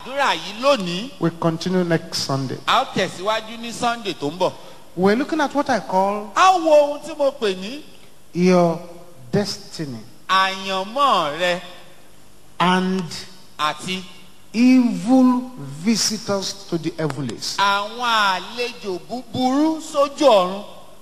àdúrà yìí lónìí We continue next Sunday. a ó tẹ̀síwájú ní sunday tó ń bọ̀. We're looking at what I call a wo ohun tí mo pè ní your destiny àyànmọ́ rẹ and àti evil visitors to the heavens. àwọn àlejò búburú sójú ọ̀run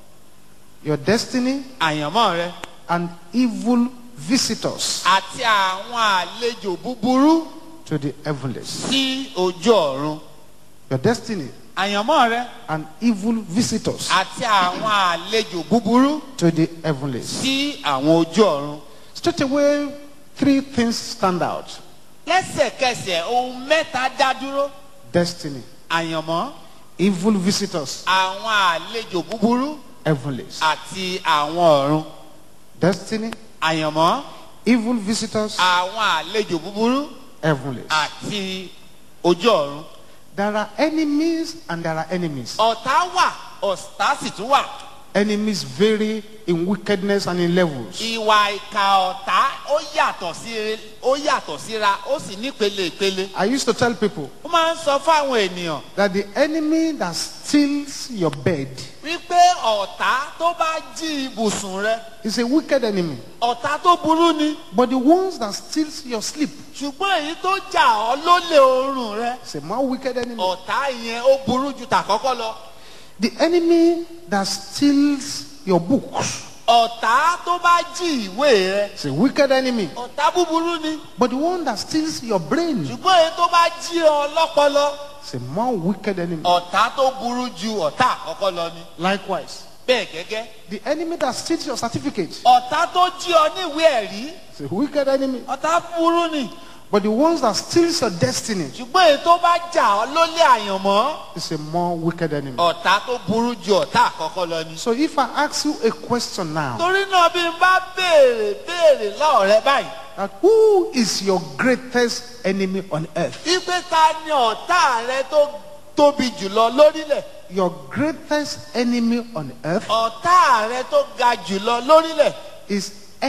Your destiny àyànmọ́ rẹ and evil visitors àti àwọn àlejò búburú to the heavens. sí ojú ọ̀run Your destiny àyànmọ́ rẹ and evil visitors àti àwọn àlejò búburú to the heavens. sí àwọn ojú ọ̀run. Straight away, three things stand out lẹ́sẹ̀kẹsẹ̀ ohun mẹ́ta dá dúró destiny, àyànmọ́ evil visitors, àwọn àlejò búburú heavens. àti àwọn ọ̀run Destiny, àyànmọ́ evil visitors, àwọn àlejò búburú heavens. àti ojú ọ̀run. There are enemies and there are enemies. ọ̀tá wà ọ̀tá sì tún wà. Enemies vary in wickedness and in levels. ìwà ìka ọ̀tá ó yàtọ̀ sí ó yàtọ̀ síra ó sì nípele ìpele. I used to tell people ó máa ń sọ fáwọn ènìyàn that the enemy that steals your bed wípé ọ̀tá tó bá jí ibùsùn rẹ is a wicked enemy. ọ̀tá tó burú ni But the ones that steals your sleep ṣùgbọ́n èyí tó jà ọ́ lólè oorun rẹ is a more wicked enemy. ọ̀tá yẹn ó burú ju tàkọ́kọ́ lọ. The enemy that steals your books ọ̀tá tó bá jí ìwé rẹ is a wicked enemy. ọ̀tá búburú ni But the one that steals your brain ṣùgbọ́n èyí tó bá jí ọ lọ́pọlọ is a more wicked enemy. ọ̀tá tó burú ju ọ̀tá àkọ́kọ́ lọ ni. Likewise, bẹ́ẹ̀ gẹ́gẹ́ the enemy that steals your certificate ọ̀tá tó jí ọ ní ìwé ẹ̀rí is a wicked enemy. ọ̀tá burú ni But the ones that steals your destiny ṣùgbọ́n èyí tó bá jà ọ́ lólè àyànmọ́ is a more wicked enemy. ọ̀tá tó burú ju ọ̀tá àkọ́kọ́ lọ ni. So if I ask you a question now, torí náà bí n bá béèrè béèrè lọ́ọ̀ rẹ báyìí that who is your greatest enemy on earth? wípé ta ni ọ̀tá rẹ tó tóbi jùlọ lórílẹ̀ Your greatest enemy on earth ọ̀tá rẹ tó ga jùlọ lórílẹ̀ is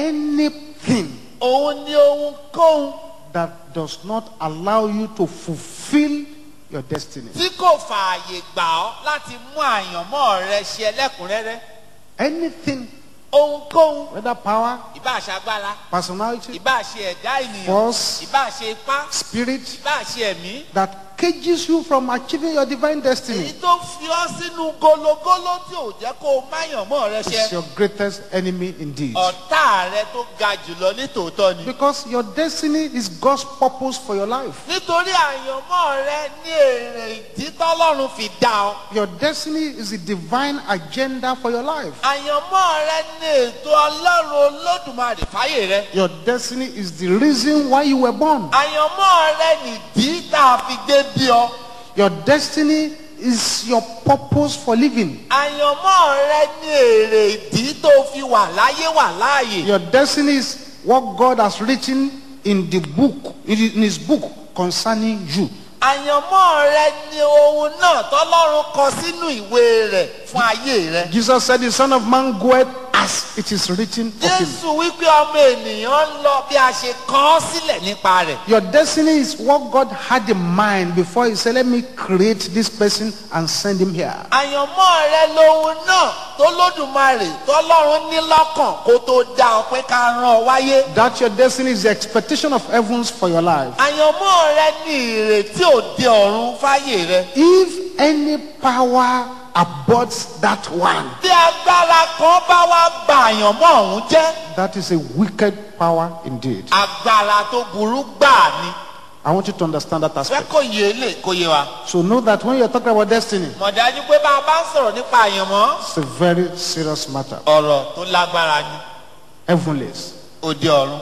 anything òun ni ohunkóhun that does not allow you to fulfill your destiny. tí kò fààyè gbà ọ́ láti mú àyànmọ́ rẹ ṣe ẹlẹ́kùnrẹ́rẹ́ Anything, ohunkóhun whether power, ìbá ṣagbára personality, ìbá ṣe ẹ̀dá ènìyàn Force. ìbá ṣe ipá spirit, ìbá ṣe ẹ̀mí that cages you from achieving your divine èyí destiny tó fi ọ́ sínú gologolo tí ò jẹ́ kó o máyànmọ́ rẹ is ṣe your greatest enemy indeed. ọ̀tá rẹ tó ga jùlọ ní tòótọ́ ni. Because your destiny is God's purpose for your life. nítorí àyànmọ́ rẹ ní èrè ìdí tọ́lọ́run fi dá ọ. Your destiny is the divine agenda for your life. àyànmọ́ rẹ ní ètò ọlọ́run olódùmarè fáyè rẹ. Your destiny is the reason why you were born. àyànmọ́ rẹ nìdí tá a fi gbé bí ọ. Your destiny is your purpose for living. àyànmọ́ rẹ ní èrè ìdí tó fi wà láyé wà láàyè. Your destiny is what God has written in the book, in his book concerning you. àyànmọ́ rẹ ní ohun náà tọ́lọ́run kọ sínú ìwé rẹ̀ fún ayé rẹ. Jesus said, The Son of Man goeth as it is written of him. jésù wípé ọmọ ènìyàn ń lọ bí a ṣe kọ ọ́ sílẹ̀ nípa rẹ̀. Your destiny is what God had in mind before He said, Let me create this person and send him here. àyànmọ́ rẹ lohun náà tó lódùmarè tọ́lọ́run ní lọ́kàn kó tó dá ọ pé ká rán ọ wáyé. That your destiny is the expectation of heavens for your life. àyànmọ́ rẹ ní ìrètí òde ọ̀run fáyè rẹ. If any power aborts that one, bí agbára kan bá wá ba àyànmọ́ ọ̀hún jẹ́ that is a wicked power indeed. agbára tó burú gbáà ni. I want you to understand that fẹ́ aspect. kó yé lè kó yé wa. So know that when you're talking about destiny, mọ̀ dájú pé bá a bá ń sọ̀rọ̀ nípa àyànmọ́ it's a very serious matter. ọ̀rọ̀ tó lágbára ni Heavenlies. òde ọ̀run.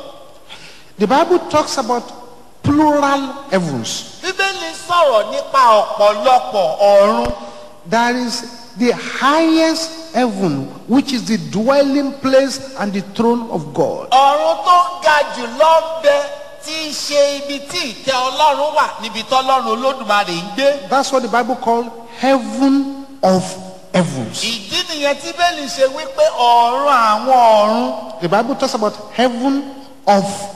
The Bible talks about plural heavens. bíbélì sọ̀rọ̀ nípa ọ̀pọ̀lọpọ̀ ọ̀run. There is the highest heaven, which is the dwelling place and the throne of God. ọ̀run tó ga jù lọ ń bẹ tí í ṣe ibi tí ìtẹ́ ọlọ́run wà níbi tọ́lọ́run olódùmarè ń gbé. That's what the Bible called heaven of heavens. ìdí nìyẹn tí bẹ́ẹ̀lì ṣe wípé ọ̀run àwọn ọ̀run The Bible talks about heaven of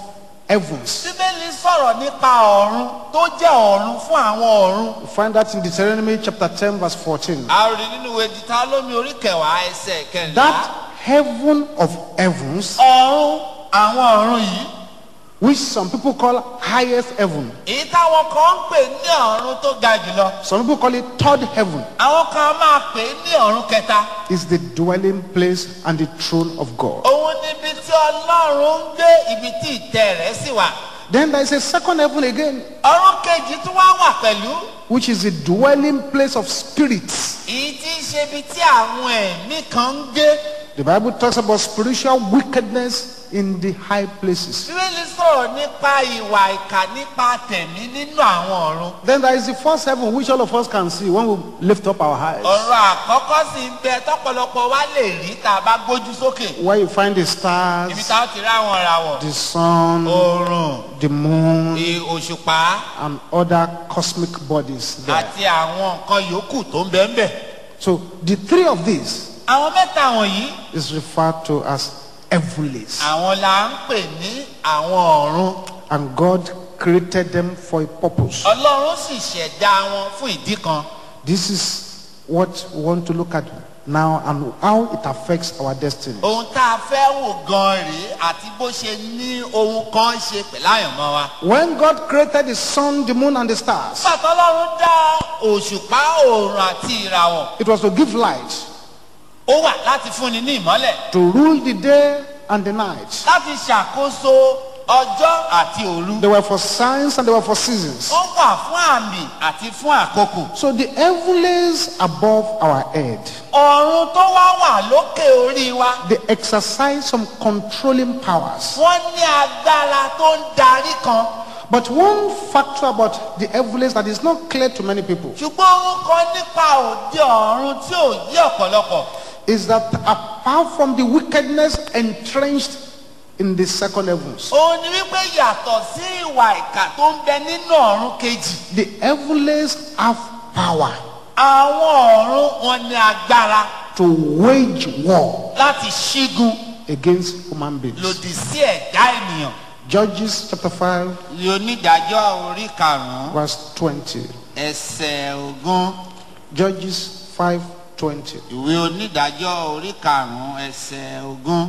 heavens. bíbélì sọ̀rọ̀ nípa ọ̀run tó jẹ́ ọ̀run fún àwọn ọ̀run. You find that in Deuteronomy chapter 10, verse 14. a rí nínú ìwé Dítárónómì orí kẹwàá ẹsẹ̀ kẹrìnlá. That heaven of heavens, ọ̀run àwọn ọ̀run yìí. which some people call highest heaven, èyí táwọn kan ń pè ní ọ̀run tó ga jùlọ. some people call it third heaven, àwọn kan máa pè é ní ọ̀run kẹta. is the dwelling place and the throne of God. òun níbi tí ọlọ́run ń gbé ibi tí ìtẹ́ rẹ̀ sì wà. Then there is a second heaven again, ọ̀run kejì tún wá wà pẹ̀lú. which is the dwelling place of spirits. èyí tí í ṣe ibi tí àwọn ẹ̀mí kan ń gbé. The Bible talks about spiritual wickedness in the high places. bíbélì sọ̀rọ̀ nípa ìwà ìkà nípa tẹ̀mí nínú àwọn ọ̀run. Then there is the first heaven, which all of us can see when we lift up our eyes. ọ̀rọ̀ àkọ́kọ́ sì ń bẹ tọ́pọ̀lọpọ̀ wa lè rí tá a bá gbójú sókè. Where you find the ibi stars, tá a ti rí àwọn ìràwọ̀. the sun, oòrùn the moon, i- òṣùpá and other cosmic bodies there. àti àwọn nǹkan yòókù tó ń bẹ ń bẹ. So the three of these àwọn mẹ́ta wọ̀nyí is referred to as heavenlies. àwọn la ń pè ní àwọn ọ̀run. And God created them for a purpose. ọlọ́run sì ṣẹ̀dá wọn fún ìdí kan. This is what we want to look at now and how it affects our destiny. ohun tá a fẹ́ wò gan rèé àti bó ṣe ní ohun kan ṣe pẹ̀lú àyànmọ́ wa. When God created the sun, the moon, and the stars, nígbà tó ọlọ́run dá òṣùpá oòrùn àti ìràwọ̀ it was to give light, ó wà láti fúnni ní ìmọ́lẹ̀ to rule the day and the night. láti ṣàkóso ọjọ́ àti òru. They were for signs and they were for seasons. ó wà fún àmì àti fún àkókò. So the heavenlies above our head, ọ̀run tó wá wà lókè orí wa they exercise some controlling powers. wọ́n ní agbára tó ń darí kan. But one factor about the heavenlies that is not clear to many people ṣùgbọ́n ohun kan nípa òde ọ̀run tí ò yí ọ̀pọ̀lọpọ̀. is that apart from the wickedness entrenched in the second heavens, òun ni wípé yàtọ̀ sí ìwà ìkà tó ń bẹ nínú ọ̀run kejì. the heavenlies have power àwọn ọ̀run wọn ní agbára to wage war láti ṣígun against human beings. lòdì sí ẹ̀dá ènìyàn. Judges chapter 5, ní onídàájọ́ orí karùn-ún verse 20. ẹsẹ̀ ogún Judges 5 20. ìwé onídàájọ́ orí karùn-ún ẹsẹ̀ ogún.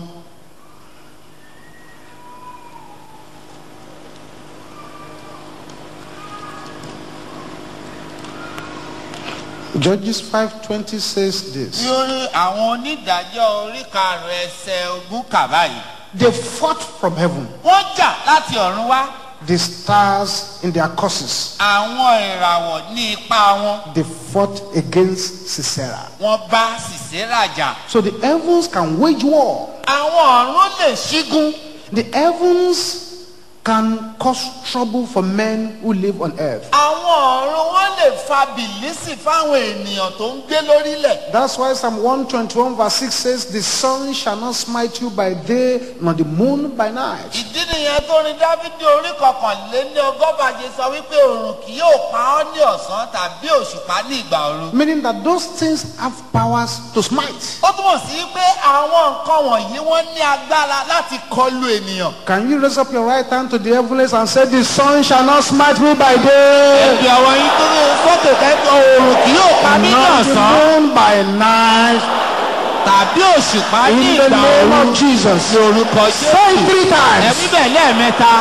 Judges 5 20 says ní this orí àwọn onídàájọ́ orí karùn-ún ẹsẹ̀ ogún kà báyìí. They fought from heaven, wọ́n jà láti ọ̀run wá the stars in their courses. àwọn ìràwọ̀ ní ipa wọn They fought against Sisera. wọ́n bá Sísérà jà. So the heavens can wage war. àwọn ọ̀run lè ṣígun. The heavens can cause trouble for men who live on earth. àwọn ọ̀run wọn lè fa bìlísì fáwọn ènìyàn tó ń gbé lórílẹ̀. That's why Psalm 121 verse 6 says, The sun shall not smite you by day, nor the moon by night. ìdí nìyẹn tó ní dávidi orí kọkànléní ọgọ́fàjẹ sọ wípé òrùn kì yóò pa ọ́ ní ọ̀sán tàbí òṣùpá ní ìgbà òru. Meaning that those things have powers to smite. ó túmọ̀ sí pé àwọn nǹkan wọ̀nyí wọ́n ní agbára láti kọlu ènìyàn. Can you raise up your right hand to the heavens and say, The sun shall not smite me by day, ẹ̀bí àwọn yìí tó ní sókè kẹ́kọ̀ọ́ òrùn kì yóò pa mí ní nor the ọ̀sán moon by night. tàbí òṣùpá ní In the ìgbà name òru. of Jesus. ní orúkọ Say it jésù three times. ẹ̀mí bẹ̀ lẹ́ẹ̀mẹ́ta.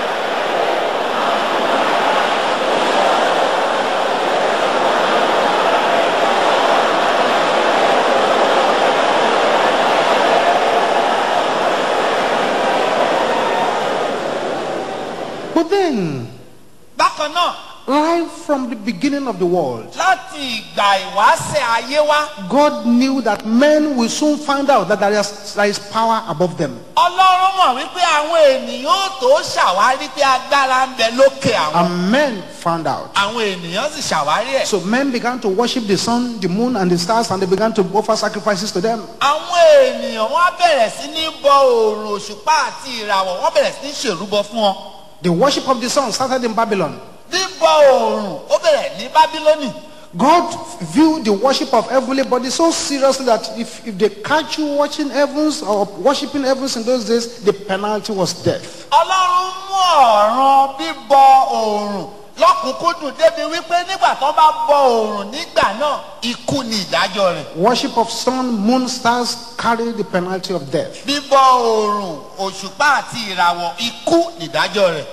But then, bákan náà right from the beginning of the world, láti ìgbà ìwáṣẹ̀ ayé wá God knew that men will soon find out that there is, there is power above them. ọlọ́run mọ̀ wípé àwọn ènìyàn ó tó ṣàwárí pé agbára ń bẹ lókè àwọn. And men found out. àwọn ènìyàn sì ṣàwárí ẹ̀. So men began to worship the sun, the moon, and the stars, and they began to offer sacrifices to them. àwọn ènìyàn wọn á bẹ̀rẹ̀ sí ní bọ òòrùn òṣùpá àti ìràwọ̀ wọ́n bẹ̀rẹ̀ sí ní ṣèrúbọ fún wọn. The worship of the sun started in Babylon. bíbọ òòrùn ó bẹ̀rẹ̀ ní bábílónì. God viewed the worship of heavenly bodies so seriously that if, if they catch you watching heavens or worshiping heavens in those days, the penalty was death. ọlọ́run mú ọ̀ràn bíbọ oòrùn lọ́kùnkúndùn débi wípé nígbà tó bá bọ oòrùn nígbà náà ikú ni ìdájọ́ rẹ̀. Worship of sun, moon, stars carry the penalty of death. bíbọ oòrùn òṣùpá àti ìràwọ̀ ikú ni ìdájọ́ rẹ̀.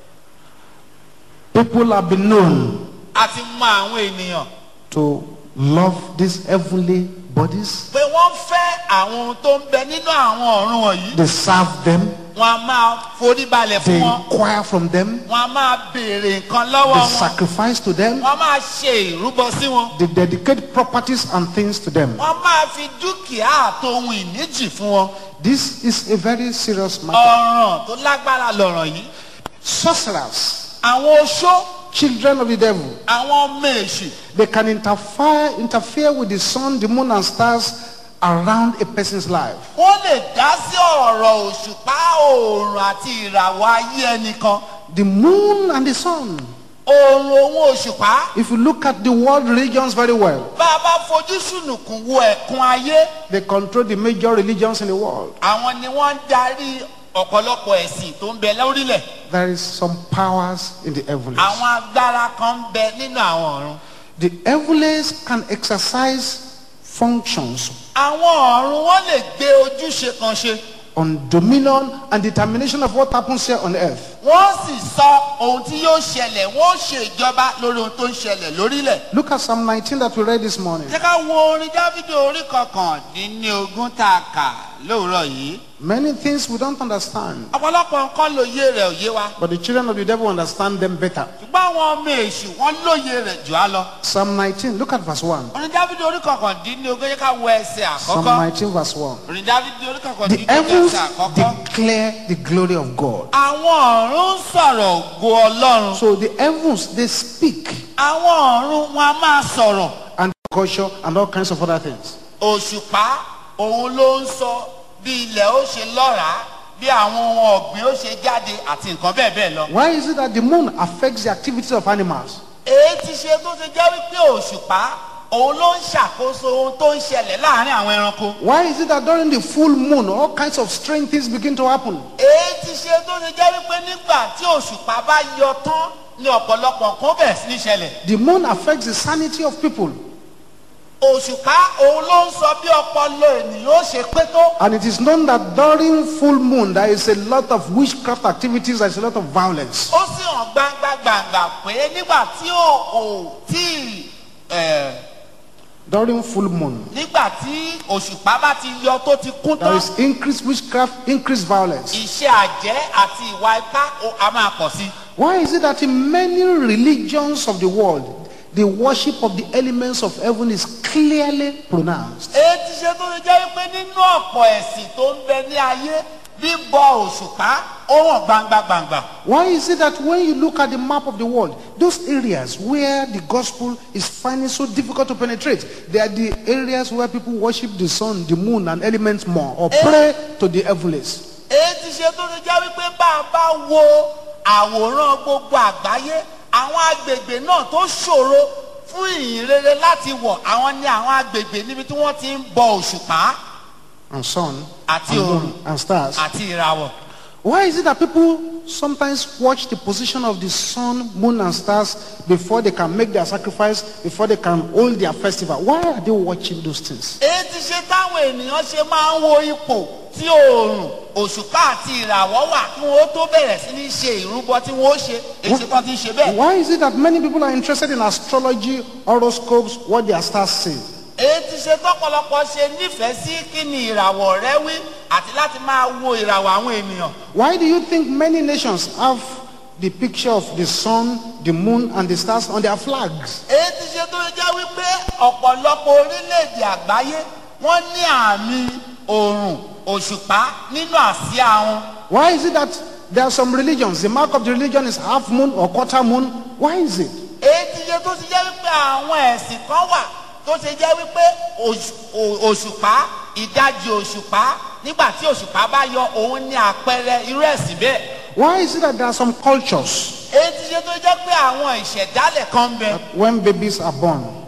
People have been known a ti mọ àwọn ènìyàn to love these heavenly bodies. pé wọ́n fẹ́ àwọn ohun tó ń bẹ nínú àwọn ọ̀run wọ̀nyí. They serve them. wọ́n a máa forí balẹ̀ They fún wọn. inquire from them. wọ́n a máa béèrè nǹkan lọ́wọ́ They wọn. sacrifice to them. wọ́n a máa ṣe ìrúbọ sí wọn. They dedicate properties and things to them. wọ́n máa fi dúkìá àtohun ìníjì fún wọn. This is a very serious matter. ọ̀ràn tó lágbára lọ̀rọ̀ yìí. Sorcerers, àwọn oṣó children of the devil, àwọn ọmọ èṣù they can interfere, interfere with the sun, the moon, and stars around a person's life. wọ́n lè dá sí ọ̀rọ̀ òṣùpá oòrùn àti ìràwọ̀ ayé ẹnìkan. The moon and the sun. oòrùn òun òṣùpá If you look at the world religions very well, bá a bá fojú sùnùkùn wo ẹ̀kún ayé they control the major religions in the world. àwọn ni wọ́n ń darí ọ̀pọ̀lọpọ̀ ẹ̀sìn tó ń bẹ lórílẹ̀. There is some powers in the heavens. àwọn agbára kan ń bẹ nínú àwọn ọ̀run. The heavens can exercise functions àwọn ọ̀run wọ́n lè gbé ojúṣe kan ṣe. on dominion and determination of what happens here on earth. wọ́n sì sọ ohun tí yóò ṣẹlẹ̀ wọ́n ṣe ìjọba lórí ohun tó ń ṣẹlẹ̀ lórílẹ̀. Look at Psalm 19 that we read this morning. jẹ́ ká wo orin dávidi orí kọkàndínlógún tá a kà lóòrọ̀ yìí. Many things we don't understand, ọ̀pọ̀lọpọ̀ nǹkan lóye rẹ̀ òye wa. but the children of the devil understand them better. ṣùgbọ́n àwọn ọmọ èṣù wọ́n lóye rẹ̀ jù á lọ. Psalm 19, look at verse 1. orin dávidi orí kọkàndínlógún yẹ ká wo ẹsẹ̀ Psalm àkọ́kọ́. 19, verse 1. orin dávidi orí The kọkàndínlógún heavens ẹsẹ̀ àkọ́kọ́. declare the glory of God. àwọn ọ̀run ń sọ̀rọ̀ ògo ọlọ́run. So the heavens, they speak àwọn ọ̀run wọn a máa sọ̀rọ̀. and culture and all kinds of other things. òṣùpá òun ló ń sọ bí ilẹ̀ ó ṣe lọ́ràá bí àwọn ohun ọ̀gbìn ó ṣe jáde àti nǹkan bẹ́ẹ̀ bẹ́ẹ̀ lọ. Why is it that the moon affects the activities of animals? èyí ti ṣe tó ṣe jẹ́ wípé òṣùpá òun ló ń ṣàkóso ohun tó ń ṣẹlẹ̀ láàrin àwọn ẹranko. Why is it that during the full moon, all kinds of strange things begin to happen? èyí ti ṣe tó ṣe jẹ́ wípé nígbà tí òṣùpá bá yọ tán ní ọ̀pọ̀lọpọ̀ nǹkan bẹ̀rẹ̀ sí ní ṣẹlẹ̀. The moon affects the sanity of people. òṣùpá òun ló ń sọ bí ọpọlọ ènìyàn ó ṣe pé tó. And it is known that during full moon, there is a lot of witchcraft activities, there is a lot of violence. ó sì hàn gbangba gbangba pé nígbà tí ò ò tí ẹ̀ During full moon, nígbà tí òṣùpá bá ti yọ tó ti kún there tán is increased witchcraft, increased violence. iṣẹ́ àjẹ́ àti ìwà ipá ó- a máa pọ̀ sí. Why is it that in many religions of the world, the worship of the elements of heaven is clearly pronounced? èyí ti ṣe tó ṣe jẹ́ wípé nínú ọ̀pọ̀ ẹ̀sìn tó ń bẹ ní ayé bíbọ òṣùpá ó hàn gbangba gbangba. Why is it that when you look at the map of the world, those areas where the gospel is finding so difficult to penetrate, they are the areas where people worship the sun, the moon, and elements more, or pray to the heavens. èyí ti ṣe tó ṣe jẹ́ wípé bá a bá wo àwòrán gbogbo àgbáyé àwọn agbègbè náà tó ṣòro fún ìyìn rere láti wọ̀ àwọn ní àwọn agbègbè níbi tí wọ́n ti ń bọ òṣùpá and sun Àti and, òrùn. moon and stars. àti ìràwọ̀. Why is it that people sometimes watch the position of the sun, moon, and stars before they can make their sacrifice, before they can hold their festival? Why are they watching those things? èyí ti ṣe táwọn ènìyàn ṣe máa ń wo ipò tí oòrùn òṣùpá àti ìràwọ̀ wà kí wọ́n tó bẹ̀rẹ̀ sí ní ṣe ìrúbọ tí wọ́n ó ṣe èsì kan ti ń ṣe bẹ́ẹ̀. Why is it that many people are interested in astrology, horoscopes, what their stars say? èyí ti ṣe tọ́pọ̀lọpọ̀ ṣe nífẹ̀ẹ́ sí kí ni ìràwọ̀ rẹ wí àti láti máa wo ìràwọ̀ àwọn ènìyàn. Why do you think many nations have the picture of the sun, the moon, and the stars on their flags? èyí ti ṣe tó jẹ́ wípé ọ̀pọ̀lọpọ̀ orílẹ̀-èdè àgbáyé wọ́n ní àmì oòrùn òṣùpá nínú àsíá wọn. Why is it that there are some religions, the mark of the religion is half moon or quarter moon? Why is it? èyí ti ṣe tó ṣe jẹ́ wípé àwọn ẹ̀sìn kan wà tó ṣe jẹ́ wípé òṣù- ò- òṣùpá ìdajì òṣùpá nígbà tí òṣùpá bá yọ òun ní àpẹẹrẹ irú ẹ̀sìn bẹ́ẹ̀. Why is it that there are some cultures èyí ti ṣe tó jẹ́ pé àwọn ìṣẹ̀dálẹ̀ kan ń bẹ when babies are born,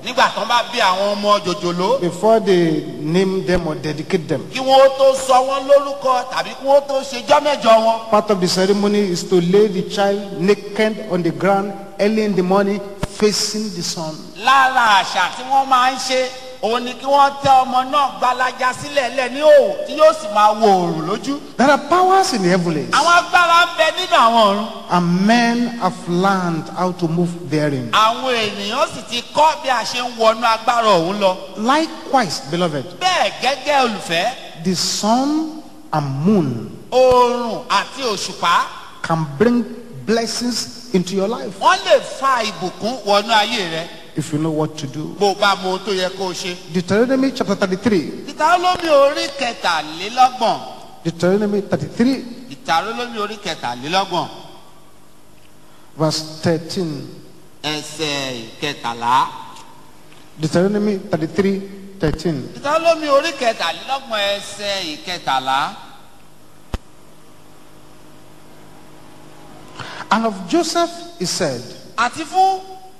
nígbà tán bá bí àwọn ọmọ jòjòló before they name them or dedicate them. kí wọ́n ó tó sọ wọ́n lórúkọ tàbí kí wọ́n ó tó ṣe jọ́mẹ́jọ wọn. Part of the ceremony is to lay the child naked on the ground early in the morning, facing the sun. lára àṣà tí wọ́n máa ń ṣe òun ni kí wọ́n tẹ ọmọ náà gbalaja sílẹ̀ lẹ̀ ní òò tí yóò sì máa wo òòrùn lójú. There are powers in the heavens, àwọn agbára ń bẹ nínú àwọn ọ̀run. and men have learned how to move therein. àwọn ènìyàn sì ti kọ́ bí a ṣe ń wọnú agbára òun lọ. Likewise, beloved, bẹ́ẹ̀ gẹ́gẹ́ olùfẹ́ the sun and moon oòrùn àti òṣùpá can bring blessings into your life wọ́n lè fa ìbùkún wọnú ayé rẹ if you know what to do. bó o bá mọ ohun tó yẹ kó o ṣe. Deuteronomy chapter 33. ìtàlómi orí kẹtàlélọ́gbọ̀n Deuteronomy 33, ìtàlómi orí kẹtàlélọ́gbọ̀n verse 13. ẹsẹ̀ kẹtàlá. Deuteronomy 33, 13. ìtàlómi orí kẹtàlélọ́gbọ̀n ẹsẹ̀ ìkẹtàlá. And of Joseph he said, àti fún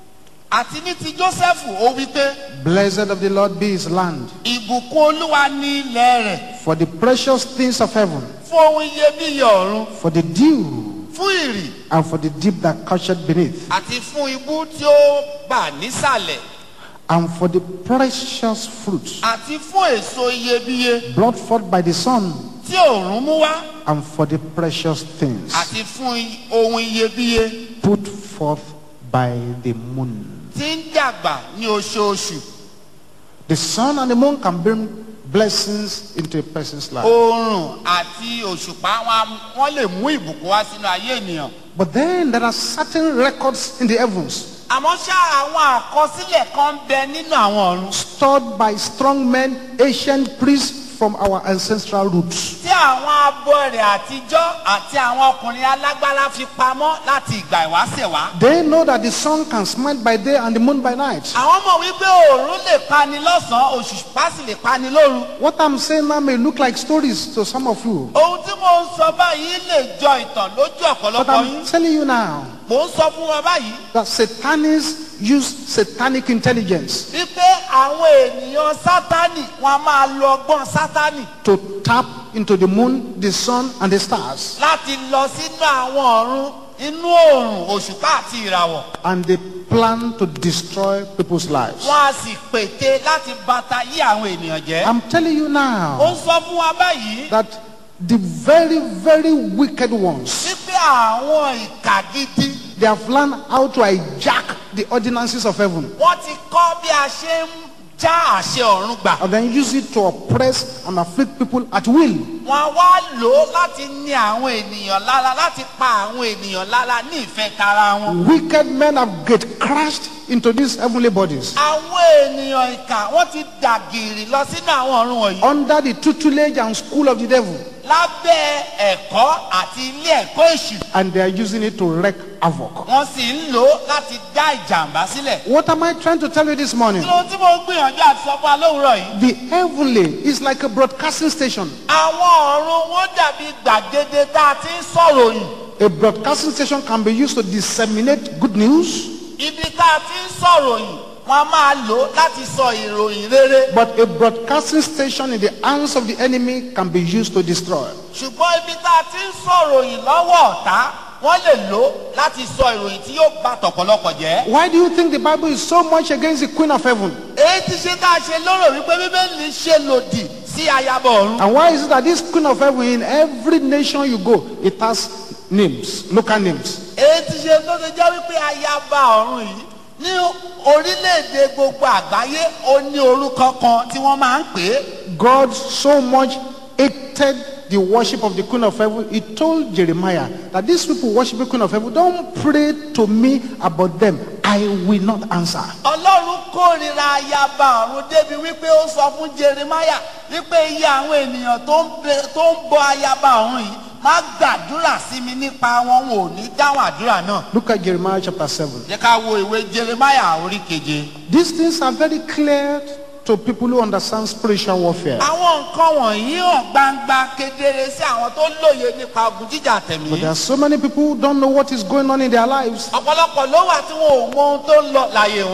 àti ní ti jósẹ́fù ó wí pé Blessed of the Lord be his land, ìbùkún olúwa ní ilẹ̀ rẹ̀ for the precious things of heaven, fún ohun iyebíye ọ̀run for the dew, fún ìrì and for the deep that coucheth beneath, àti fún ibú tí ó bà nísàlẹ̀ and for the precious fruits àti fún èso iyebíye brought forth by the sun, tí òòrùn mú wá and for the precious things àti fún i- ohun iyebíye put forth by the moon. tí ń dàgbà ní oṣooṣù The sun and the moon can bring blessings into a person's life. oòrùn àti òṣùpá wọn- wọn lè mú ìbùkún wá sínú ayé ènìyàn. But then there are certain records in the heavens àmọ́ ṣá àwọn àkọsílẹ̀ kan ń bẹ nínú àwọn ọ̀run stored by strong men, ancient priests from our ancestral roots. tí àwọn abọ́ rẹ̀ àtijọ́ àti àwọn ọkùnrin alágbára fi pamọ́ láti ìgbà ìwáṣẹ̀ wá. They know that the sun can smite by day and the moon by night. àwọn mọ̀ wípé òòrùn lè pani lọ́sàn-án òṣùpá sì lè pani lóru. What I'm saying now may look like stories to some of you. ohun tí mo ń sọ báyìí lè jọ ìtàn lójú But ọ̀pọ̀lọpọ̀ yín. I'm telling you now mò ń sọ fún wọn báyìí that satanists use satanic intelligence wípé àwọn ènìyàn sátánì wọn a máa lo ọgbọ́n sátánì to tap into the moon, the sun, and the stars. láti lọ sínú àwọn ọ̀run inú òòrùn òṣùpá àti ìràwọ̀. And they plan to destroy people's lives. wọ́n á sì pète láti bàtà yí àwọn ènìyàn jẹ́. I'm telling you ó now ń sọ fún wa báyìí that the very, very wicked ones, wípé àwọn ìkà gidi they have learned how to hijack the ordinances of heaven wọ́n ti kọ́ bí a ṣe ń já àṣẹ ọ̀run gbà. and then use it to oppress and afflict people at will. wọ́n á wá lò ó láti ní àwọn ènìyàn lára láti pa àwọn ènìyàn lára ní ìfẹ́ tara wọn. Wicked men have get crashed into these heavenly bodies àwọn ènìyàn ìkà wọ́n ti dàgìrì lọ sínú àwọn ọ̀run wọ̀nyí. under the tutelage and school of the devil, lábẹ́ ẹ̀kọ́ àti ilé ẹ̀kọ́ èṣù. and they are using it to wreak havoc. wọ́n sì ń lò ó láti dá ìjàmbá sílẹ̀. What am I trying to tell you this morning? kí ló tí mo ń gbìyànjú àti sọ fún wa lówùúrọ̀ yìí. The heavenly is like a broadcasting station. àwọn ọ̀run wọn dàbí gbàgede tá a ti ń sọ̀rọ̀ yìí. A broadcasting station can be used to disseminate good news, ibi tá a ti ń sọ̀rọ̀ yìí wọ́n á máa lò ó láti sọ ìròyìn rere. but a broadcasting station in the hands of the enemy can be used to destroy. ṣùgbọ́n ibi tá a ti ń sọ̀rọ̀ yìí lọ́wọ́ ọ̀tá wọ́n lè lò ó láti sọ ìròyìn tí yóò bá tọ̀pọ̀lọpọ̀ jẹ́. Why do you think the Bible is so much against the Queen of Heaven? èyí ti ṣe ká ṣe lóró wípé bíbélì ṣe lòdì sí ayaba ọ̀run. And why is it that this Queen of Heaven, in every nation you go, it has names, local names? èyí ti ṣe tó ṣe jẹ́ wípé ayaba ọ̀run yìí ní orílẹ̀-èdè gbogbo àgbáyé ó ní orúkọ kan tí wọ́n máa ń pè é. God so much hated the worship of the Queen of Heaven. He told Jeremiah that these people worship the Queen of Heaven. Don't pray to me about them. I will not answer. ọlọ́run kórìíra ayaba ọ̀run débi wípé ó sọ fún jeremiah wípé iye àwọn ènìyàn tó ń bẹ- tó ń bọ ayaba ọ̀run yìí má gbàdúrà sí mi nípa wọn wọn ò ní dáhùn àdúrà náà. Look at Jeremiah chapter 7. jẹ́ ká wo ìwé jeremiah orí keje. These things are very clear to people who understand spiritual warfare. àwọn nǹkan wọ̀nyí hàn gbangba kedere sí àwọn tó lóye nípa ogun jíjà But tẹ̀mí. there are so many people who don't know what is going on in their lives. ọ̀pọ̀lọpọ̀ ló wà tí wọn ò mọ ohun tó ń lọ láyé wọn.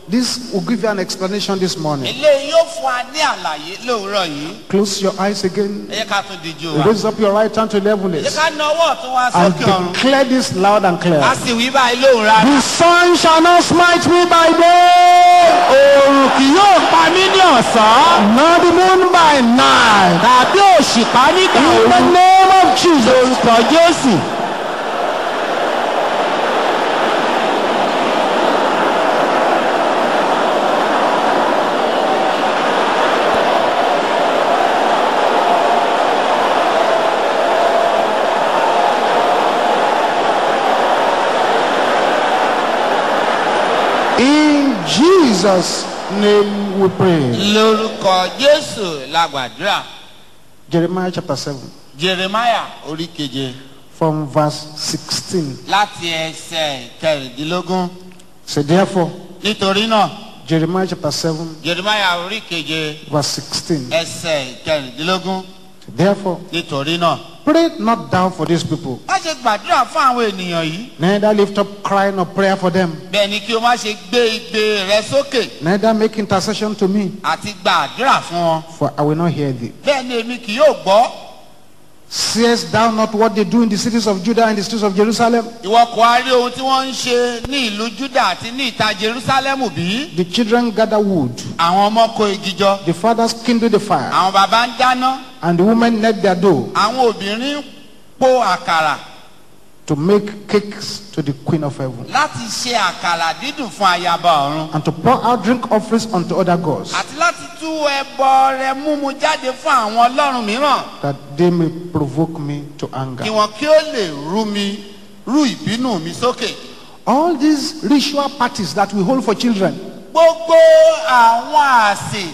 This will give you an explanation this morning. eléyìí yóò fún wa ní àlàyé lówùúrọ̀ yìí Close your eyes again. ẹ jẹ́ ká tún díjú wa Raise up your right hand to the ẹ jẹ́ heavens ká na ọwọ́ ọ̀tún wa and sókè ọ̀run declare this loud and clear. a sì wí báyìí lóhùn rárá. The sun shall not smite me by day, oòrùn kì yóò pa mí ní ọ̀sán nor the moon by night. tàbí òṣìpá nígbà In the òru name of Jesus. lórúkọ jésù. In Jesus' name we pray. lórúkọ jésù la gbàdúrà Jeremiah chapter 7, jeremiah orí keje from verse 16. láti ẹsẹ̀ kẹrìndínlógún So therefore, nítorí náà Jeremiah chapter 7, jeremiah orí keje verse 16. ẹsẹ̀ kẹrìndínlógún Therefore, nítorí náà. pray not thou for these people, má ṣe gbàdúrà fún àwọn ènìyàn yìí neither lift up crying or prayer for them, bẹ́ẹ̀ ni kí o má ṣe gbé igbe rẹ sókè neither make intercession to me, àti gbàdúrà fún wọn for I will not hear thee. bẹ́ẹ̀ ni èmi kì yóò gbọ́ Seest thou not what they do in the cities of Judah and the streets of Jerusalem? ìwọ kò á rí ohun tí wọ́n ń ṣe ní ìlú juda àti ní ìta jerusalemu bí The children gather wood, àwọn ọmọ kó igi jọ the fathers kindle the fire, àwọn bàbá ń dáná and the women knead their dough àwọn obìnrin ń po àkàrà to make cakes to the queen of heaven, láti ṣe àkàrà dídùn fún ayaba ọ̀run and to pour out drink offerings unto other gods, àti láti tú ẹbọ rẹ múmu jáde fún àwọn ọlọ́run mìíràn that they may provoke me to anger. kí wọn kí ó lè rú mi rú ìbínú mi sókè. All these ritual parties that we hold for children, gbogbo àwọn àsè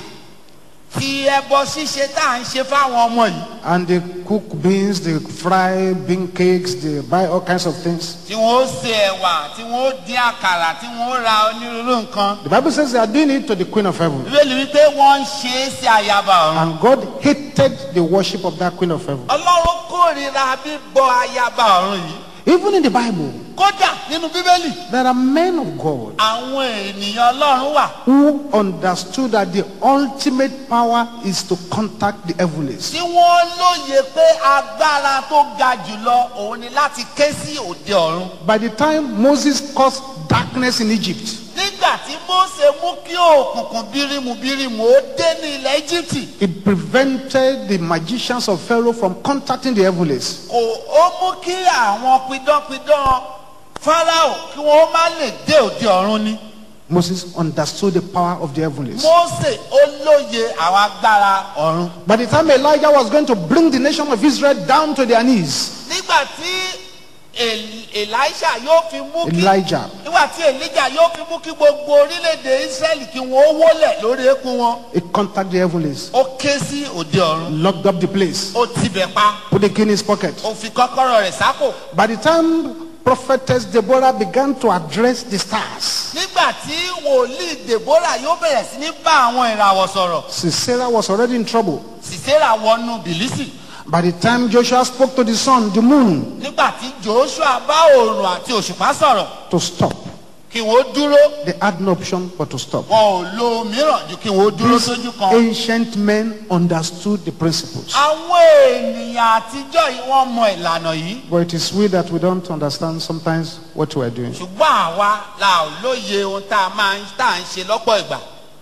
ti ẹbọ ṣíṣe tá à ń ṣe fáwọn ọmọ yìí and they cook beans, they fry bean cakes, they buy all kinds of things. tí wọn ó se ẹwà tí wọn ó dín àkàrà tí wọn ó ra onírúurú nǹkan The Bible says they are doing it to the queen of heaven. bíbélì wípé wọn ń ṣe é sí ayaba ọ̀run And God hated the worship of that queen of heaven. ọlọ́run kórìíra bíbọ ayaba ọ̀run yìí Even in the Bible, kódà nínú bíbélì there are men of God àwọn ènìyàn ọlọ́run wà who understood that the ultimate power is to contact the heavens. tí wọ́n lóye pé agbára tó ga jùlọ òun ni láti ké sí òde ọ̀run By the time Moses caused darkness in Egypt, nígbà tí Mósè mú kí òkùnkùn bírímù bírímù ó dé ní ilẹ̀ Íjíbítì it prevented the magicians of Pharaoh from contacting the heavens. kò ó mú kí àwọn pidánpidán Fáráò kí wọ́n má lè dé òde ọ̀run ni Moses understood the power of the heavens. Mósè ó lóye àwọn agbára ọ̀run By the time Elijah was going to bring the nation of Israel down to their knees, nígbà tí El- Èlíṣà yóò fi mú kí Elijah nígbà tí Èlíjà yóò fi mú kí gbogbo orílẹ̀-èdè Ísírẹ́lì kí wọ́n ó wólẹ̀ lórí eékún wọn he contacted the heavens, ó ké sí òde ọ̀run locked up the place, ó tibẹ̀ pa put the key in his pocket. ó fi kọ́kọ́rọ́ rẹ̀ sápò By the time prophetess Deborah began to address the stars, nígbà tí wòlíì Dèbórà yóò bẹ̀rẹ̀ sí ní bá àwọn ìràwọ̀ sọ̀rọ̀ Sisera was already in trouble. Sísérà wọnú bìlísì By the time Joshua spoke to the sun, the moon, nígbà tí Joshua bá òòrùn àti òṣùpá sọ̀rọ̀ to stop, kí wọ́n dúró they had no option but to stop. wọn ò lo mìíràn ju kí wọ́n dúró These sójú kan. ancient men understood the principles. àwọn ènìyàn àtijọ́ yìí wọ́n mọ ìlànà yìí But it is we that we don't understand sometimes what we are doing. ṣùgbọ́n àwa la ò lóye ohun tá a máa ń tá à ń ṣe lọ́pọ̀ ìgbà.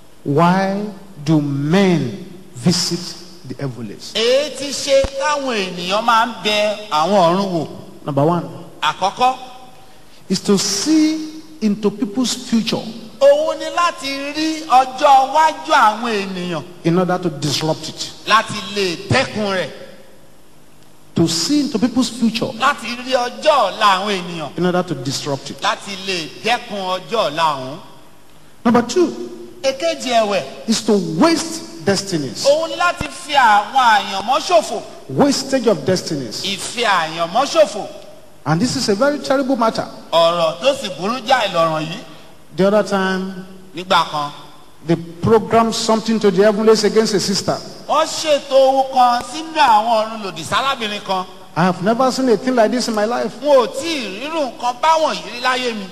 Why do men visit the heavens? èyí ti ṣe táwọn ènìyàn máa ń bẹ àwọn ọ̀run wò. Number one àkọ́kọ́ is to see into people's future òun ni láti rí ọjọ́ iwájú àwọn ènìyàn in order to disrupt it. láti lè dẹ́kun rẹ̀ To see into people's future láti rí ọjọ́ ọ̀la àwọn ènìyàn in order to disrupt it. láti lè dẹ́kun ọjọ́ ọ̀la ọ̀hún. Number two èkejì ẹ̀wẹ̀ is to waste destinies. òun ni láti fi àwọn àyànmọ́ ṣòfò Wastage of destinies. ìfi àyànmọ́ ṣòfò And this is a very terrible matter. ọ̀rọ̀ tó sì burú jáì lọ́rọ̀ yìí The other time, nígbà kan they programmed something to the heavens against a sister. wọ́n ṣètò ohun kan sínú àwọn ọ̀run lòdì sárábìnrin kan I have never seen a thing like this in my life. n ò tí ì rírun nǹkan báwọn yìí rí láyé mi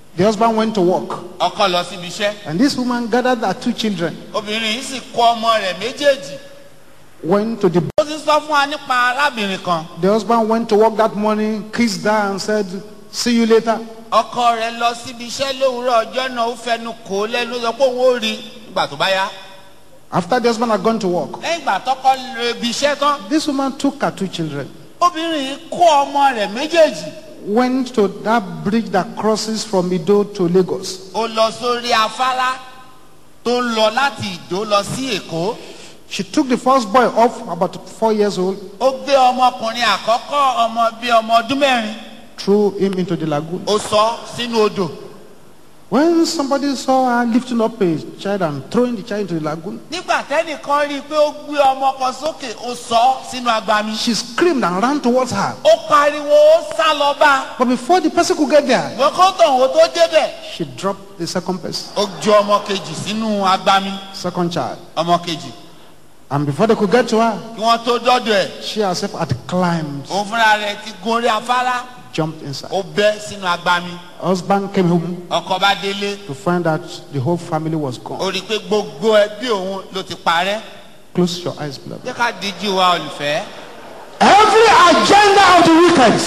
The husband went to work, ọkọ lọ síbi iṣẹ́ and this woman gathered her two children, obìnrin yìí sì kó ọmọ rẹ̀ méjèèjì went to the ó ti sọ fún wa nípa arábìnrin kan The husband went to work that morning, kissed her, and said, See you later. ọkọ rẹ̀ lọ síbi iṣẹ́ lówùúrọ̀ ọjọ́ náà ó fẹnu kò ó lẹ́nu sọ pé òun ó rí nígbà tó bá yá After the husband had gone to work, lẹ́yìn ìgbà tọkọ lọ ibi iṣẹ́ tán this woman took her two children, obìnrin yìí kó ọmọ rẹ̀ méjèèjì went to that bridge that crosses from Ido to Lagos. ó lọ sórí afárá tó ń lọ láti ìdó lọ sí èkó She took the first boy off, about four years old, ó gbé ọmọkùnrin àkọ́kọ́ ọmọ bíi ọmọ ọdún mẹ́rin threw him into the lagoon. ó sọ sínú odò When somebody saw her lifting up a child and throwing the child into the lagoon, nígbà tẹ́nìkan rí i pé ó gbé ọmọ kan sókè ó sọ sínú agbami she screamed and ran towards her. ó pariwo ó sá lọ bá But before the person could get there, wọ́n kó tọ̀hún tó débẹ̀ she dropped the second person, ó ju ọmọ kejì sínú agbami second child. ọmọ kejì And before they could get to her, kí wọ́n tó dọ́dọ̀ ẹ̀ she herself had climbed, òun fúnra rẹ̀ ti gun orí afárá jumped inside. ó bẹ́ sínú agbami Husband came home ọkọ bá délé to find out the whole family was gone. ó rí i pé gbogbo ẹbí òun ló ti parẹ́ Close your eyes, beloved. jẹ́ ká díjú wa olùfẹ́. Every agenda of the wicked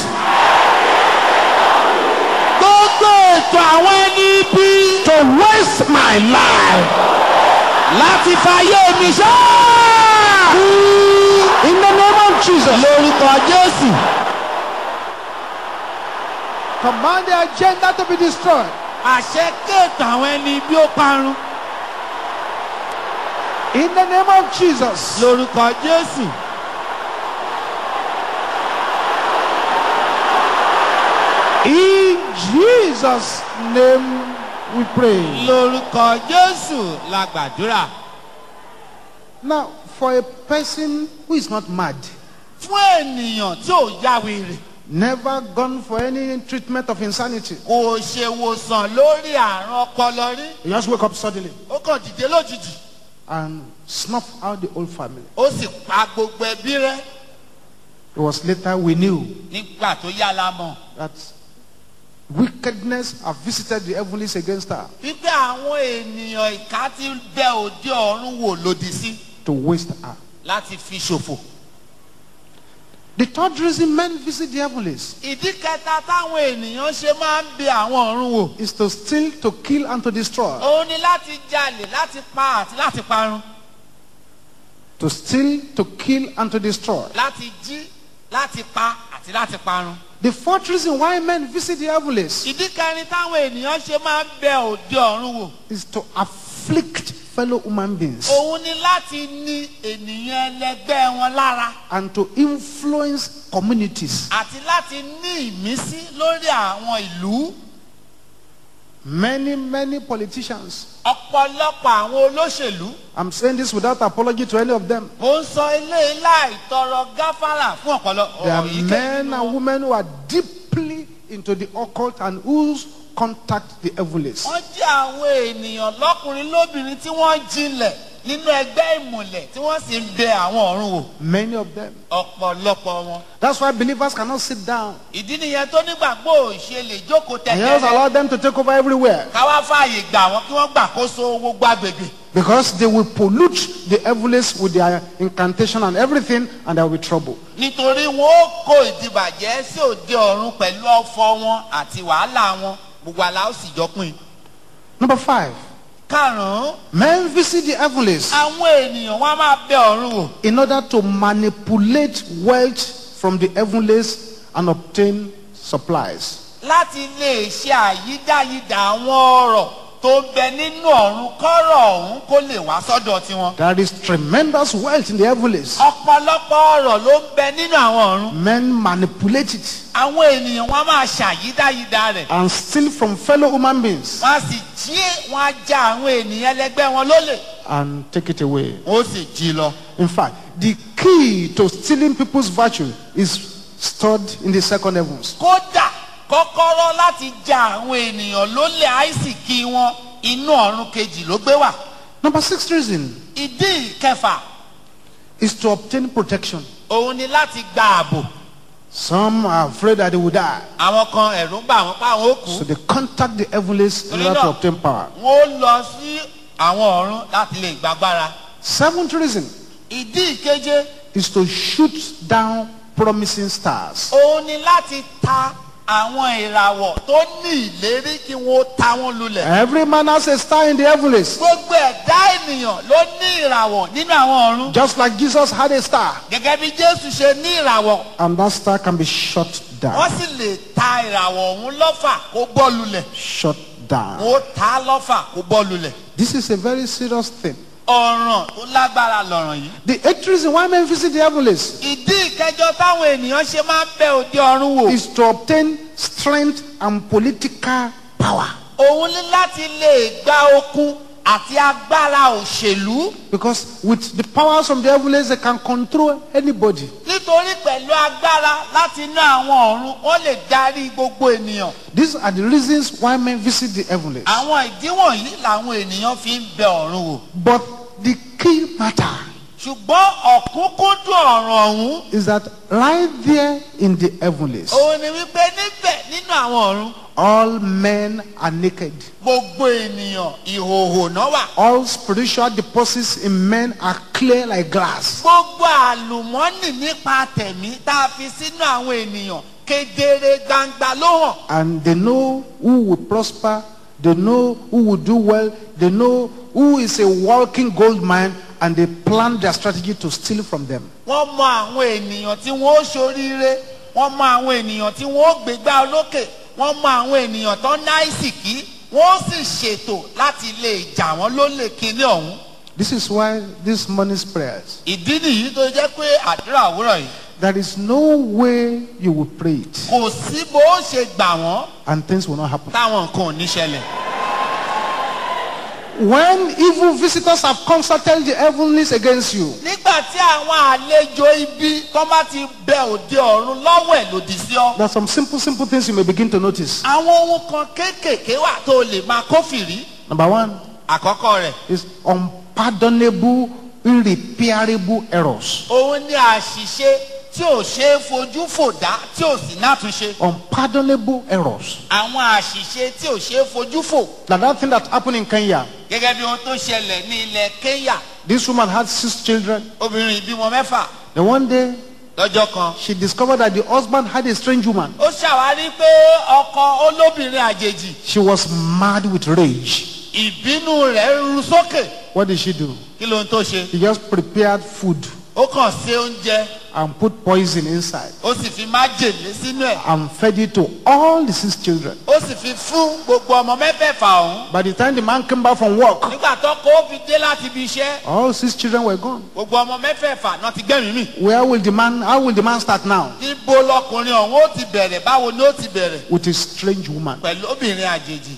gbogbo ètò àwọn ẹni bí to waste my life láti fàyè mi ṣá. in the name of Jesus. lórúkọ jésù. Command the agenda to be destroyed. àṣẹ kéètò àwọn ẹni bí ó parun. In the name of Jesus. lórúkọ jésù. In Jesus' name we pray. lórúkọ jésù la gbàdúrà. Now, for a person who is not mad, fún ènìyàn tí ò ya wèrè never gone for any treatment of insanity, kò ṣe wòsàn lórí àrùn ọpọlọ rí you just wake up suddenly ó kàn dìde lójijì and snuff out the whole family. ó sì pa gbogbo ẹbí rẹ It was later we knew nígbà tó yá la mọ̀ that wickedness have visited the heavens against her wípé àwọn ènìyàn ìka ti bẹ òde ọ̀run wò lòdì sí to waste her. láti fi ṣòfò. The third reason men visit the heavens ìdí kẹta táwọn ènìyàn ṣe máa ń bẹ àwọn ọ̀run wò is to steal, to kill, and to destroy. òun ni láti jalè láti pa àti láti parun To steal, to kill, and to destroy. láti jí láti pa àti láti parun. The fourth reason why men visit the heavens ìdí kẹrin táwọn ènìyàn ṣe máa ń bẹ òde ọ̀run wò is to afflict fellow human beings òun ni láti ní ènìyàn ẹlẹgbẹ́ wọn lára and to influence communities. àti láti ní ìmísí lórí àwọn ìlú Many, many politicians, ọ̀pọ̀lọpọ̀ àwọn olóṣèlú. I'm saying this without apology to any of them. mo ń sọ ilé láì tọrọ gáfárà fún ọ̀pọ̀lọpọ̀ There are èyíkéyìí men nínú and wọn. women who are deeply into the occult and whose contact the heavens. wọ́n jẹ́ àwọn ènìyàn lọ́kùnrin lóbìnrin tí wọ́n jinlẹ̀ nínú ẹgbẹ́ ìmùlẹ̀ tí wọ́n sì ń bẹ àwọn ọ̀run wò Many of them. ọ̀pọ̀lọpọ̀ wọn. That's why believers cannot sit down. ìdí nìyẹn tó nígbàgbọ́ ò ṣe lè jókòó And he has tẹ̀tẹ̀rẹ̀ allowed them to take over everywhere káwá fààyè gbà wọ́n kí wọ́n gbàkóso gbogbo agbègbè. because they will pollute the heavens with their incantation and everything, and there will be trouble. nítorí wọn ó kó ìdìbàjẹ́ sí òde ọ̀run pẹ̀lú ọ̀fọ̀ wọn àti wàhálà wọn gbogbo àlà ó sì jọ pín. Number five, karùn-ún men visit the heavens àwọn ènìyàn wọn á máa bẹ ọ̀run wò in order to manipulate wealth from the heavens and obtain supplies. láti lè ṣe àyídáyidà àwọn ọ̀rọ̀ tó ń bẹ nínú ọ̀run kọ́rọ̀ ọ̀hún kó lè wá sọ́dọ̀ tiwọn. There is tremendous wealth in the heavens. ọ̀pọ̀lọpọ̀ ọ̀rọ̀ ló ń bẹ nínú àwọn ọ̀run. Men manipulate it àwọn ènìyàn wọn á máa ṣàyídáyidà rẹ̀. and steal from fellow human beings wọ́n á sì jí wọn á já àwọn ènìyàn ẹlẹgbẹ́ wọn lólè. and take it away. wọ́n ó sì jí lọ. In fact, the key to stealing people's virtue is stored in the second heavens. kódà kọ́kọ́rọ́ láti já àwọn ènìyàn lólè àìsìkí wọn inú ọ̀run kejì ló gbé wà. Number six reason ìdí ìkẹfà is to obtain protection. òun ni láti gba ààbò. Some are afraid that they will die. àwọn kan ẹ̀rù ń bà wọ́n pa àwọn ó kú So they contact the heavenlies in order to obtain power. wọ́n ó lọ sí àwọn ọ̀run láti lè gbàgbára. Seventh reason ìdí ìkeje is to shoot down promising stars. òun ni láti ta àwọn ìràwọ̀ tó ní ìlérí kí wọ́n ta wọ́n lulẹ̀. Every man has a star in the heavenlies. gbogbo ẹ̀dá ènìyàn ló ní ìràwọ̀ nínú àwọn ọ̀run. Just like Jesus had a star. gẹ́gẹ́ bí jésù ṣe ní ìràwọ̀ And that star can be shot wọ́n down. sì lè ta ìràwọ̀ ọ̀hún lọ́fà kó bọ́ lulẹ̀. Shot down. wọ́n ta á lọ́fà kó bọ́ lulẹ̀. This is a very serious thing. ọ̀ràn tó lágbára lọ̀ràn yìí. The eighth reason why men visit the heavenlies ìdí ìkẹjọ táwọn ènìyàn ṣe máa ń bẹ òde ọ̀run wò. is to obtain strength and political power. òun ní láti lè gba okun àti agbára òṣèlú. Because with the powers from the heavenlies, they can control anybody. nítorí pẹ̀lú agbára láti inú àwọn ọ̀run wọ́n lè darí gbogbo ènìyàn. These are the reasons why men visit the heavenlies. àwọn ìdí wọ̀nyí làwọn ènìyàn fi ń bẹ ọ̀run wò. But the key matter ṣùgbọ́n ọ̀kúnkúndùn ọ̀ràn ọ̀hún is that right there in the heavenlies, òun ni wípé níbẹ̀ nínú àwọn ọ̀run all men are naked. gbogbo ènìyàn ìhòòhò náà wà. All spiritual deposits in men are clear like glass. gbogbo àlùmọ́nì nípa tẹ̀mí tá a fi sínú àwọn ènìyàn kedere gbangba ló hàn. And they know who will prosper, they know who will do well, they know who is a walking gold mine, and they plan their strategy to steal from them. wọ́n mọ àwọn ènìyàn tí wọ́n ó ṣoríire wọ́n mọ àwọn ènìyàn tí wọ́n ó gbégbá olókè wọ́n mọ àwọn ènìyàn tó náìsìkí wọ́n ó sì ṣètò láti lè jà wọ́n lólè kíní ọ̀hún. This is why this morning's prayers, ìdí nìyí tó jẹ́ pé àdúrà òwúrọ̀ yìí there is no way you will pray it kò sí bó ó ṣe gbà wọ́n and things will not happen. táwọn nǹkan ò ní ṣẹlẹ̀. When evil visitors have consulted the heavenlies against you, nígbà tí àwọn àlejò ibi tó bá ti bẹ òde ọ̀run lọ́wọ́ ẹ̀ lòdì sí ọ. there are some simple, simple things you may begin to notice. àwọn ohun kan kéékèèké wà tó lè máa kófìrí. Number one àkọ́kọ́ rẹ̀ is unpardonable, irreparable errors. òun ni àṣìṣe tí ò ṣe é fojú fò dá tí ò sì nátúnṣe. Unpardonable errors. àwọn àṣìṣe tí ò ṣe é fojú fò. Like that thing that happened in Kenya. gẹ́gẹ́ bí ohun tó ṣẹlẹ̀ ní ilẹ̀ kenya This woman had six children. obìnrin ìbímọ mẹ́fà Then one day, lọ́jọ́ kan. she discovered that the husband had a strange woman. ó ṣàwárí pé ọkọ olóbìnrin àjèjì She was mad with rage. ìbínú rẹ̀ ru sókè. What did she do? kí ló ń tó ṣe. She just prepared food ó kàn ṣe oúnjẹ and put poison inside ó sì fi májèlé sínú ẹ̀. and fed it to all the six children. ó sì fi fún gbogbo ọmọ mẹ́fẹ̀ẹ̀fà ọ̀hún. By the time the man came back from work, nígbà tó kó o fi dé láti ibi iṣẹ́ all six children were gone. gbogbo ọmọ mẹ́fẹ̀ẹ̀fà náà ti gbẹ̀mí mì. Where will the man, how will the man start now? níbo lọkùnrin ọ̀hún ó ti bẹ̀rẹ̀ báwo ni ó ti bẹ̀rẹ̀ With a strange woman. pẹ̀lú obìnrin àjèjì.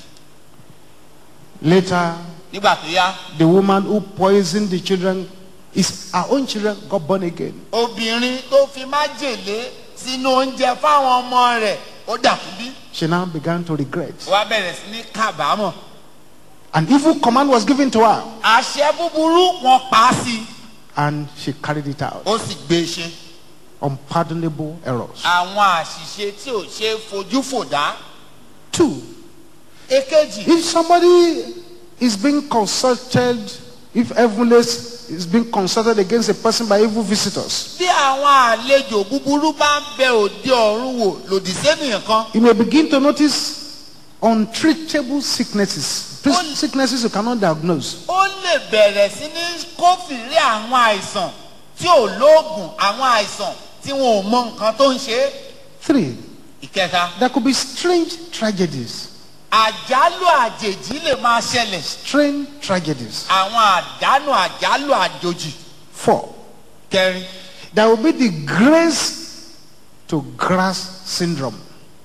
Later, nígbà tó yá the woman who poisoned the children, is her own children got born again. obìnrin tó fi májèlé sínú oúnjẹ fáwọn ọmọ rẹ̀ ó dàkú bí. She now began to regret. wá bẹ̀rẹ̀ sí ní kábàámọ̀. An evil command was given to her àṣẹ búburú wọn pa á sí i and she carried it out. ó sì gbé e ṣe. Unpardonable errors. àwọn àṣìṣe tí ò ṣe é fojú fò dá. Two, èkejì if somebody is being consulted, if heavenlies is being consulted against a person by evil visitors, bí àwọn àlejò búburú bá ń bẹ òde ọ̀run wò lòdì sẹ́nìyàn kan you may begin to notice untreatable sicknesses. These Sicknesses you cannot diagnose. ó lè bẹ̀rẹ̀ sí ní kófìrí àwọn àìsàn tí ò lóògùn àwọn àìsàn tí wọn ò mọ nǹkan tó ń ṣe é. Three, ìkẹta there could be strange tragedies. àjálù àjèjì lè máa ṣẹlẹ̀ Strange tragedies. àwọn àdánù àjálù àjòjì. Four, kẹrin there will be the grace to grasp syndrome.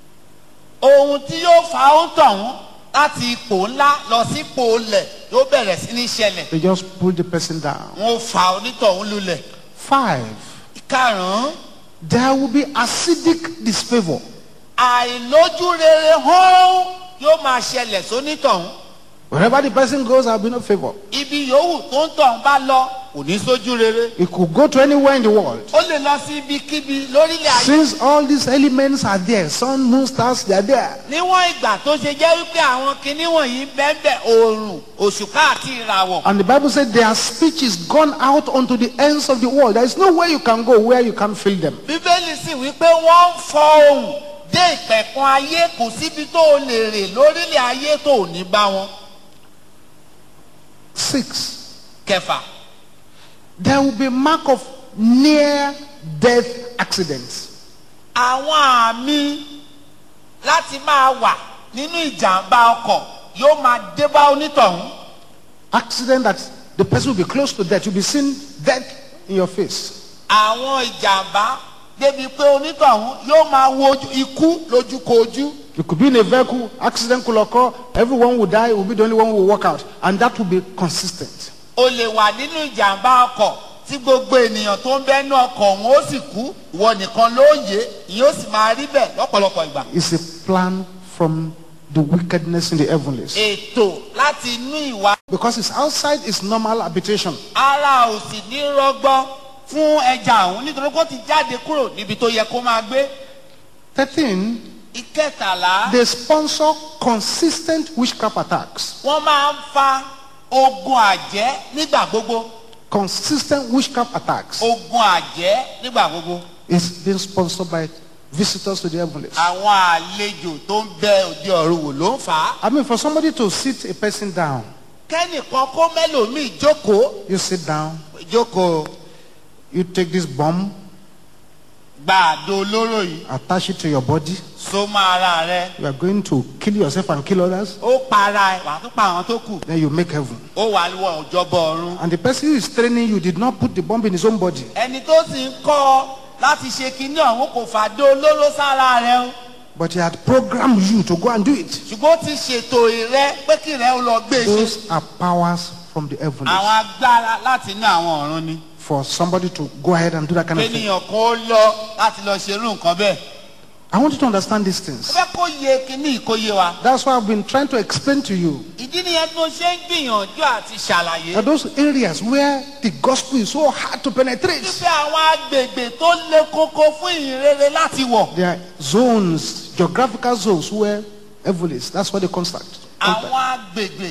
ohun tí yóò fa ohun tọ̀hún láti ipò ńlá lọ sí ipò olẹ̀ yóò bẹ̀rẹ̀ sí ní ṣẹlẹ̀ They just pull the person down. wọn ò fa onítọ̀hún lulẹ̀. Five, ìkarùn-ún there will be acidic disfavor. àìlójú rere hán yóò máa ṣẹlẹ̀ sónítọ̀hún. Wherever the person goes, there will be no favor. ibi yòówù tó ń tọ̀hún bá lọ kò ní sójú rere It could go to anywhere in the world. ó lè lọ sí ibikíbi lórílẹ̀ ayé Since all these elements are there, sun, moon, stars, they are there. níwọ̀n ìgbà tó ṣe jẹ́ wípé àwọn kinní wọ̀nyí bẹ́ẹ̀ oòrùn òṣùpá àti ìràwọ̀ And the Bible said their speech is gone out unto the ends of the world. There is nowhere you can go where you can't feel them. bíbélì sì wípé wọ́n ń fọ ohùn dé ìpẹ̀kun ayé kò síbi tó o lè rè lórílẹ̀ ayé tó ò ní bá wọn. Six, kẹfà there will be mark of near death accidents. àwọn àmì láti máa wà nínú ìjàmbá ọkọ̀ yóò máa dé bá onítọ̀hún. Accident that the person will be close to death. You'll be seeing death in your face. àwọn ìjàmbá débi pé onítọ̀hún yóò máa wo ojú- ikú lójúkojú. You could be in a vehicle, accident could occur, everyone will die, will be the only one who will walk out. And that will be consistent. o lè wà nínú ìjàmbá ọkọ̀ tí gbogbo ènìyàn tó ń bẹ́nu ọkọ̀ òun ó sì kú ìwọ nìkan ló yé ìyẹn ó sì máa rí bẹ́ẹ̀ lọ́pọ̀lọpọ̀ ìgbà. It's a plan from the wickedness in the heavenlies. ètò láti inú ìwà Because it's outside its normal habitation. ara ò sì ní rọgbọ fún ẹja òun nítorí kó ti jáde kúrò níbi tó yẹ kó máa gbé. 13, ìkẹtàlá they sponsor consistent witchcraft attacks. wọ́n máa ń fa ogun àjẹ́ nígbà gbogbo Consistent witchcraft attacks ogun àjẹ́ nígbà gbogbo. is being sponsored by visitors to the heavenlies. àwọn àlejò tó ń bẹ òde ọ̀run wò ló ń fà á. I mean, for somebody to sit a person down, kẹ́nìkan kó mẹ́lòmíì jókòó you sit down, jókòó you take this bomb, gba àdó olóró yìí attach it to your body. so mọ́ ara rẹ You are going to kill yourself and kill others. ó para ẹ wàá tún pa àwọn tó kù Then you make heaven. ó wà wọ ìjọba ọ̀run. And the person who is training you did not put the bomb in his own body. ẹni tó sì ń kọ́ ọ láti ṣe kinní ọ̀hún kò fàdó olóró sára rẹ o But he had programmed you to go and do it. ṣùgbọ́n ó ti ṣètò rẹ pé kí rẹ ó lọ gbé e ṣe. Those are powers from the heavens. àwọn agbára láti inú àwọn ọ̀run ni. For somebody to go ahead and do that kind of thing. kéèyàn kan ó lọ láti lọ ṣerú nǹkan bẹ́ẹ̀. I want you to understand these ó things. fẹ́ kó yẹ kinní kó yé wa. That's why I've been trying to explain to you ìdí nìyẹn tí mo ṣe ń gbìyànjú àti ṣàlàyé. that those areas where the gospel is so hard to penetrate, wípé àwọn agbègbè tó le koko fún ìhìnrere láti wọ̀. there are zones, geographical zones where evil is. That's what they contact. àwọn contact. agbègbè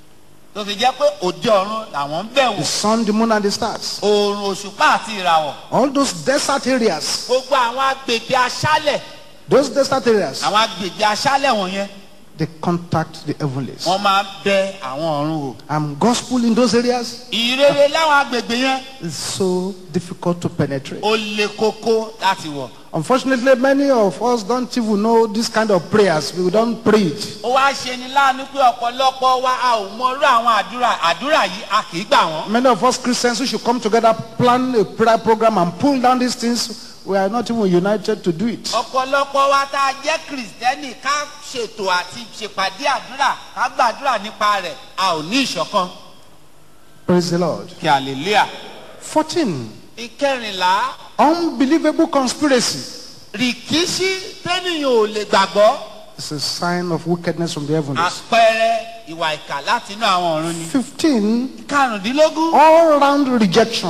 tó fi jẹ́ pé òde ọ̀run làwọn ń bẹ̀ The wò. sun, the moon, and the stars. oòrùn òṣùpá àti ìràwọ̀. All those desert areas, gbogbo àwọn agbègbè aṣálẹ̀ those desert areas, àwọn agbègbè aṣálẹ̀ wọ̀nyẹn they contact the heavenlies. wọ́n máa ń bẹ àwọn ọ̀run wò. And gospel in those areas ìrere láwọn agbègbè yẹn is so difficult to penetrate. ó le koko láti wọ̀. Unfortunately, many of us don't even know this kind of prayers. We don't pray it. ó wá ṣe ni láàánú pé ọ̀pọ̀lọpọ̀ wa a ò mọrú àwọn àdúrà àdúrà yìí a kì í gbà wọ́n. Many of us Christians who should come together, plan a prayer program, and pull down these things, we are not even united to do it. ọ̀pọ̀lọpọ̀ wa tá a jẹ́ kìrìsìtẹ́nì ká ṣètò àti ṣèpàdé àdúrà ká gbàdúrà nípa rẹ̀ a ò ní ìṣọ̀kan. Praise the Lord. kí hallelujah. 14. ìkẹrìnlá Unbelievable conspiracy rìkíṣí tẹ́nìyàn ò lè gbàgbọ́ is a sign of wickedness from the heavens. àpẹẹrẹ ìwà ìkà láti inú àwọn ọ̀run ni. 15. karùndínlógún All round rejection.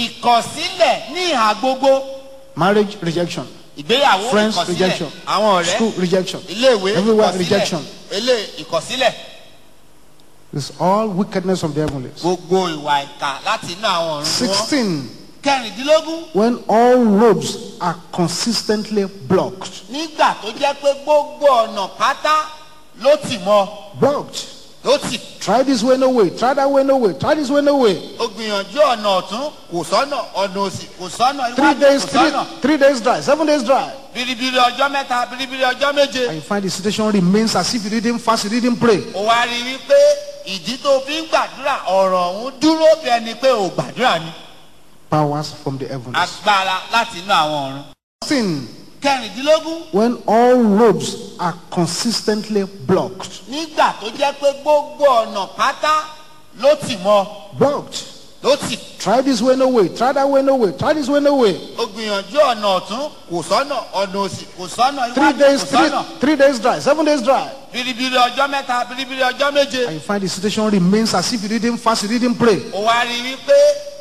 ìkọ̀sílẹ̀ ní ìhà gbogbo Marriage rejection. ìgbéyàwó Friends ìkọ̀sílẹ̀ rejection. àwọn ọ̀rẹ́ School rejection. iléèwé Everywhere ìkọ̀sílẹ̀ rejection. ilé ìkọ̀sílẹ̀ It's all wickedness from the heavens. gbogbo ìwà ìkà láti inú àwọn ọ̀run ni wọ́n. 16. kẹrìndínlógún When all roads are consistently blocked. nígbà tó jẹ́ pé gbogbo ọ̀nà pátá ló tì mọ́ Blocked. ló tì Try this way, no way. Try that way, no way. Try this way, no way. ó gbìyànjú ọ̀nà ọ̀tún kò sọ́nà ọ̀nà òsì kò sọ́nà Three iwájú days, kò three, sọ́nà three days dry, seven days dry. biribiri ọjọ́ mẹ́ta biribiri ọjọ́ méje. And you find the situation remains as if you didn't fast, you didn't pray. ó wá rí i wípé ìdí tó fi ń gbàdúrà ọ̀rọ̀ ọ̀hún dúró bí ẹni pé ò gbàdúrà ni Powers from the heavens. agbára láti inú àwọn ọ̀run. Sin. kẹrìndínlógún When all roads are consistently blocked. nígbà tó jẹ́ pé gbogbo ọ̀nà pátá ló tì mọ́ Blocked. ló tì Try this way, no way. Try that way, no way. Try this way, no way. ó gbìyànjú ọ̀nà ọ̀tún kò sọ́nà ọ̀nà òsì kò sọ́nà Three iwájú days, kò three, sọ́nà three days dry, seven days dry. biribiri ọjọ́ mẹ́ta biribiri ọjọ́ méje. And you find the situation remains as if you didn't fast, you didn't pray. ó wá rí i wípé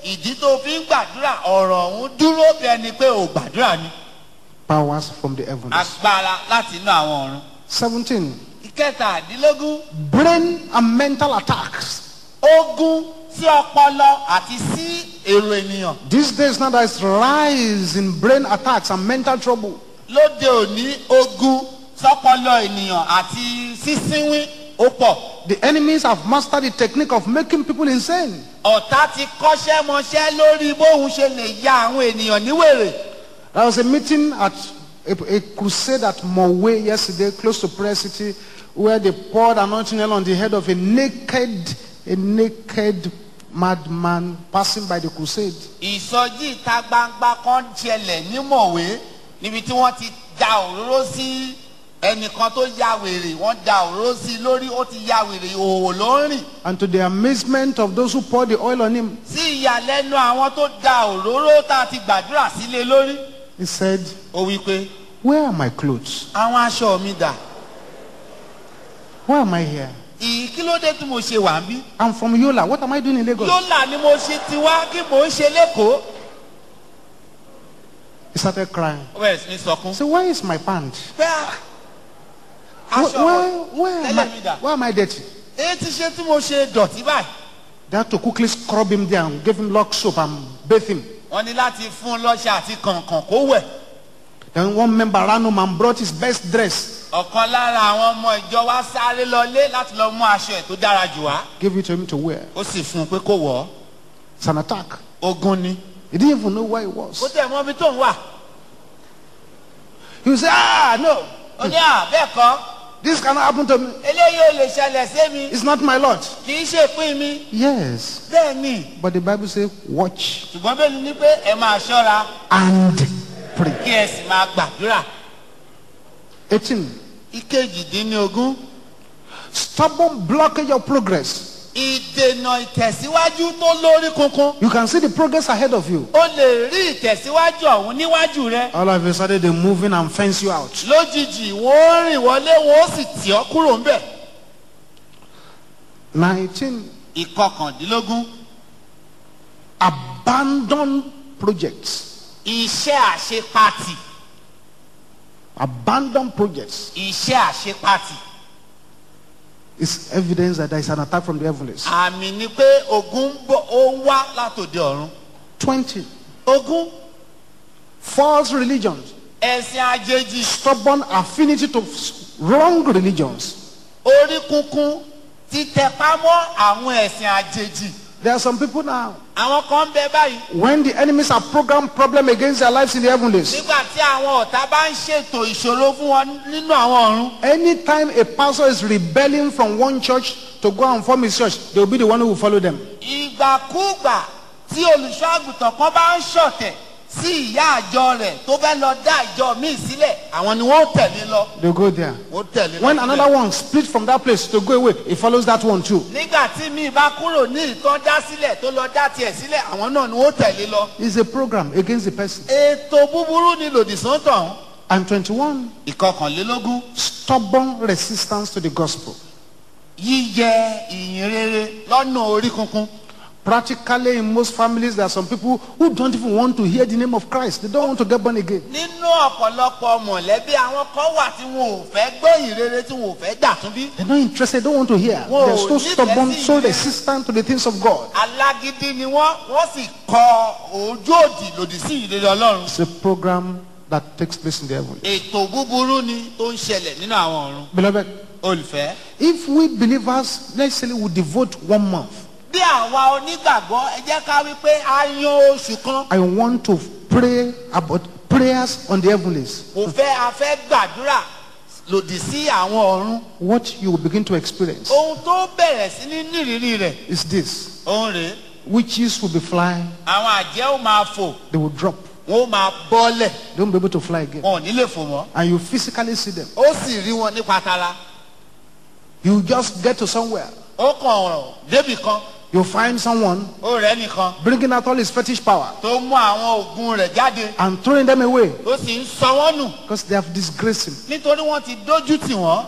ìdí tó fi ń gbàdúrà ọ̀rọ̀ ọ̀hún dúró bí ẹni pé ò gbàdúrà ni Powers from the heavens. agbára láti inú àwọn ọ̀run. 17. ìkẹtàdínlógún Brain and mental attacks. ogun sí ọpọlọ àti sí èrò ènìyàn These days now there is rise in brain attacks and mental trouble. lóde òní ogun sọpọlọ ènìyàn àti sísínwín ó pọ̀ The enemies have mastered the technique of making people insane. ọ̀tá ti kọ́ṣẹ́ mọṣẹ́ lórí bóun ṣe lè ya àwọn ènìyàn níwèrè There was a meeting at a, a crusade at Mowe yesterday, close to Prayer City, where they poured anointing oil on the head of a naked, a naked madman passing by the crusade. ìsọjí ìta gbangba kan ṣẹlẹ̀ ní mọ̀wé níbi tí wọ́n ti da òróró sí ẹnìkan tó ya wèrè wọ́n da òróró sí i lórí ó ti ya wèrè òwò ló ń rìn And to the amazement of those who poured the oil on him, sí ìyàlẹ́nu àwọn tó da òróró tá a ti gbàdúrà sílé lórí he said, ó wí pé Where are my clothes? àwọn aṣọ mi dà Why am I here? ìyí kí ló dé tí mo ṣe wà ń bí I'm from Yola. What am I doing in Lagos? lọ́là ni mo ṣe ti wá kí mò ń ṣe lẹ́kọ̀ọ́ He started crying. ó bẹ̀rẹ̀ sí ní sọkún So where is my pant? pé à, Where, aṣọ where, where, am tẹ́lẹ̀ mi dà I, where am I dirty? èyí ti ṣe tí mo ṣe dọ̀tí báyìí They had to quickly scrub him down, give him lock soap and bathe him. wọ́n ní láti fún un lọ́ṣà àti kànkàn kó wẹ̀ Then one member ran home and brought his best dress, ọ̀kan lára àwọn ọmọ ìjọ wa sáré lọlé láti lọ mú aṣọ ẹ̀ tó dára jù wá gave it to him to wear. ó sì fún un pé kó wọ̀ ọ́ It's an attack. ogun ni He didn't even know where he ó was. tẹ̀ mọ́ ibi tó ń wà He would say, Ah, no, ó ní à bẹ́ẹ̀ kọ́ this cannot happen to me. eléyìí ò lè ṣẹlẹ̀ sí mi It's not my lot. kì í ṣe pín mi Yes. bẹ́ẹ̀ ni But the Bible says, watch ṣùgbọ́n bẹ́ẹ̀ ni ní pé ẹ máa ṣọ́ra and pray. kí ẹ sì máa gbàdúrà 18. ìkejìdínlógún Stubborn blockage of progress. ìdènà ìtẹ̀síwájú tó lórí kunkun You can see the progress ahead of you. ó lè rí ìtẹ̀síwájú ọ̀hún níwájú rẹ All of a sudden, they're moving and fence you out. lójijì wọ́n rìn wọlé wọ́n sì tì ọ́ kúrò ńbẹ̀ 19. ìkọkàndínlógún Abandon projects. iṣẹ́ àṣepatì Abandon projects iṣẹ́ àṣepatì is evidence that there is an attack from the heavens. àmì ni pé ogun ń bọ̀ ó ń wá látòde ọ̀run 20. ogun False religions. ẹ̀sìn àjèjì Stubborn affinity to wrong religions. orí kunkun títẹpá mọ́ àwọn ẹ̀sìn àjèjì There are some people now, àwọn kan ń bẹ báyìí when the enemies have programmed problem against their lives in the heavenlies, nígbà tí àwọn ọ̀tá bá ń ṣètò ìṣòro fún wọn nínú àwọn ọ̀run anytime a pastor is rebelling from one church to go and form his church, they will be the one who will follow them. ìgbàkúgbà tí olùṣọ́ àgùntàn kan bá ń ṣọ̀tẹ̀ sí ìyá àjọ rẹ̀ tó fẹ́ lọ dá ìjọ míì sílẹ̀ àwọn ni wọ́n tẹ̀lé lọ They go there. wọ́n tẹ̀lé lọ. When síbẹ̀. another one split from that place to go away, he follows that one too. nígbà tí mi bá kúrò ní ìtàn dá sílẹ̀ tó lọ dá tiẹ̀ sílẹ̀ àwọn náà ni wọ́n tẹ̀lé lọ. It's a program against the person. ètò búburú ni lòdì sọ́tàn. And 21, ìkọkànlélógún stubborn resistance to the gospel. yíyẹ ìyìn rere lọ́nà orí kunkun. Practically, in most families, there are some people who don't even want to hear the name of Christ. They don't want to get born again. nínú ọ̀pọ̀lọpọ̀ mọ̀lẹ́bí àwọn kan wà tí wọn ò fẹ́ gbọ́ ìyìn rere tí wọn ò fẹ́ gbà tún bí. They're not interested, don't want to hear. Whoa, They're so leave stubborn, that so thing there. resistant to the things of God. alágídí ni wọ́n wọ́n sì kọ ojú òdì lòdì sí ìrere ọlọ́run. It's a program that takes place in the heaven. ètò búburú ni tó ń ṣẹlẹ̀ nínú àwọn ọ̀run. Beloved, olùfẹ́. if we believers, let's say we devote one month, bí àwa onígbàgbọ́ ẹ jẹ́ ká wí pé a yan oṣù kan I want to pray about prayers on the heavenlies. kò fẹ́ a fẹ́ gbàdúrà lòdì sí àwọn ọ̀run. What you will begin to experience ohun tó bẹ̀rẹ̀ sí ní nírìírí rẹ̀ is this òun rèé witches will be flying, àwọn àjẹ́ ó máa fò they will drop, wọ́n ó máa bọ́lẹ̀ they won't be able to fly again. wọn ò ní lè fò mọ́. And you physically see them. ó sì rí wọn nípa tara You just get to somewhere, ó kàn ọ̀rọ̀ débì kan you find someone ó rẹ̀ nìkan bringing out all his fetish power tó mú àwọn oògùn rẹ̀ jáde and throwing them away ó sì ń sọ wọ́n nù because they have disgraced him. nítorí wọ́n ti dójú tì wọ́n.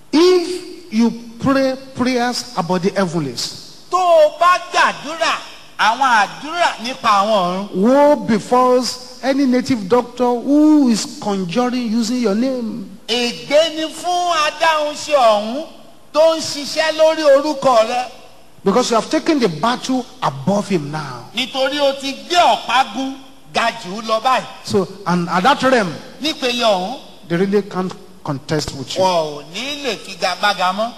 If you pray prayers about the heavenlies, tó o bá gbàdúrà àwọn àdúrà nípa àwọn ọ̀run. Woe befalls any native doctor who is conjuring using your name. ègbé ni fún adáhunṣe ọ̀hún tó ń ṣiṣẹ́ lórí orúkọ rẹ Because you have taken the battle above him now. nítorí o ti gbé ọ̀págun ga jù ú lọ báyìí So, and at that realm, nípele ọ̀hún they really can't contest with you. wọn ò ní lè figagbága mọ́.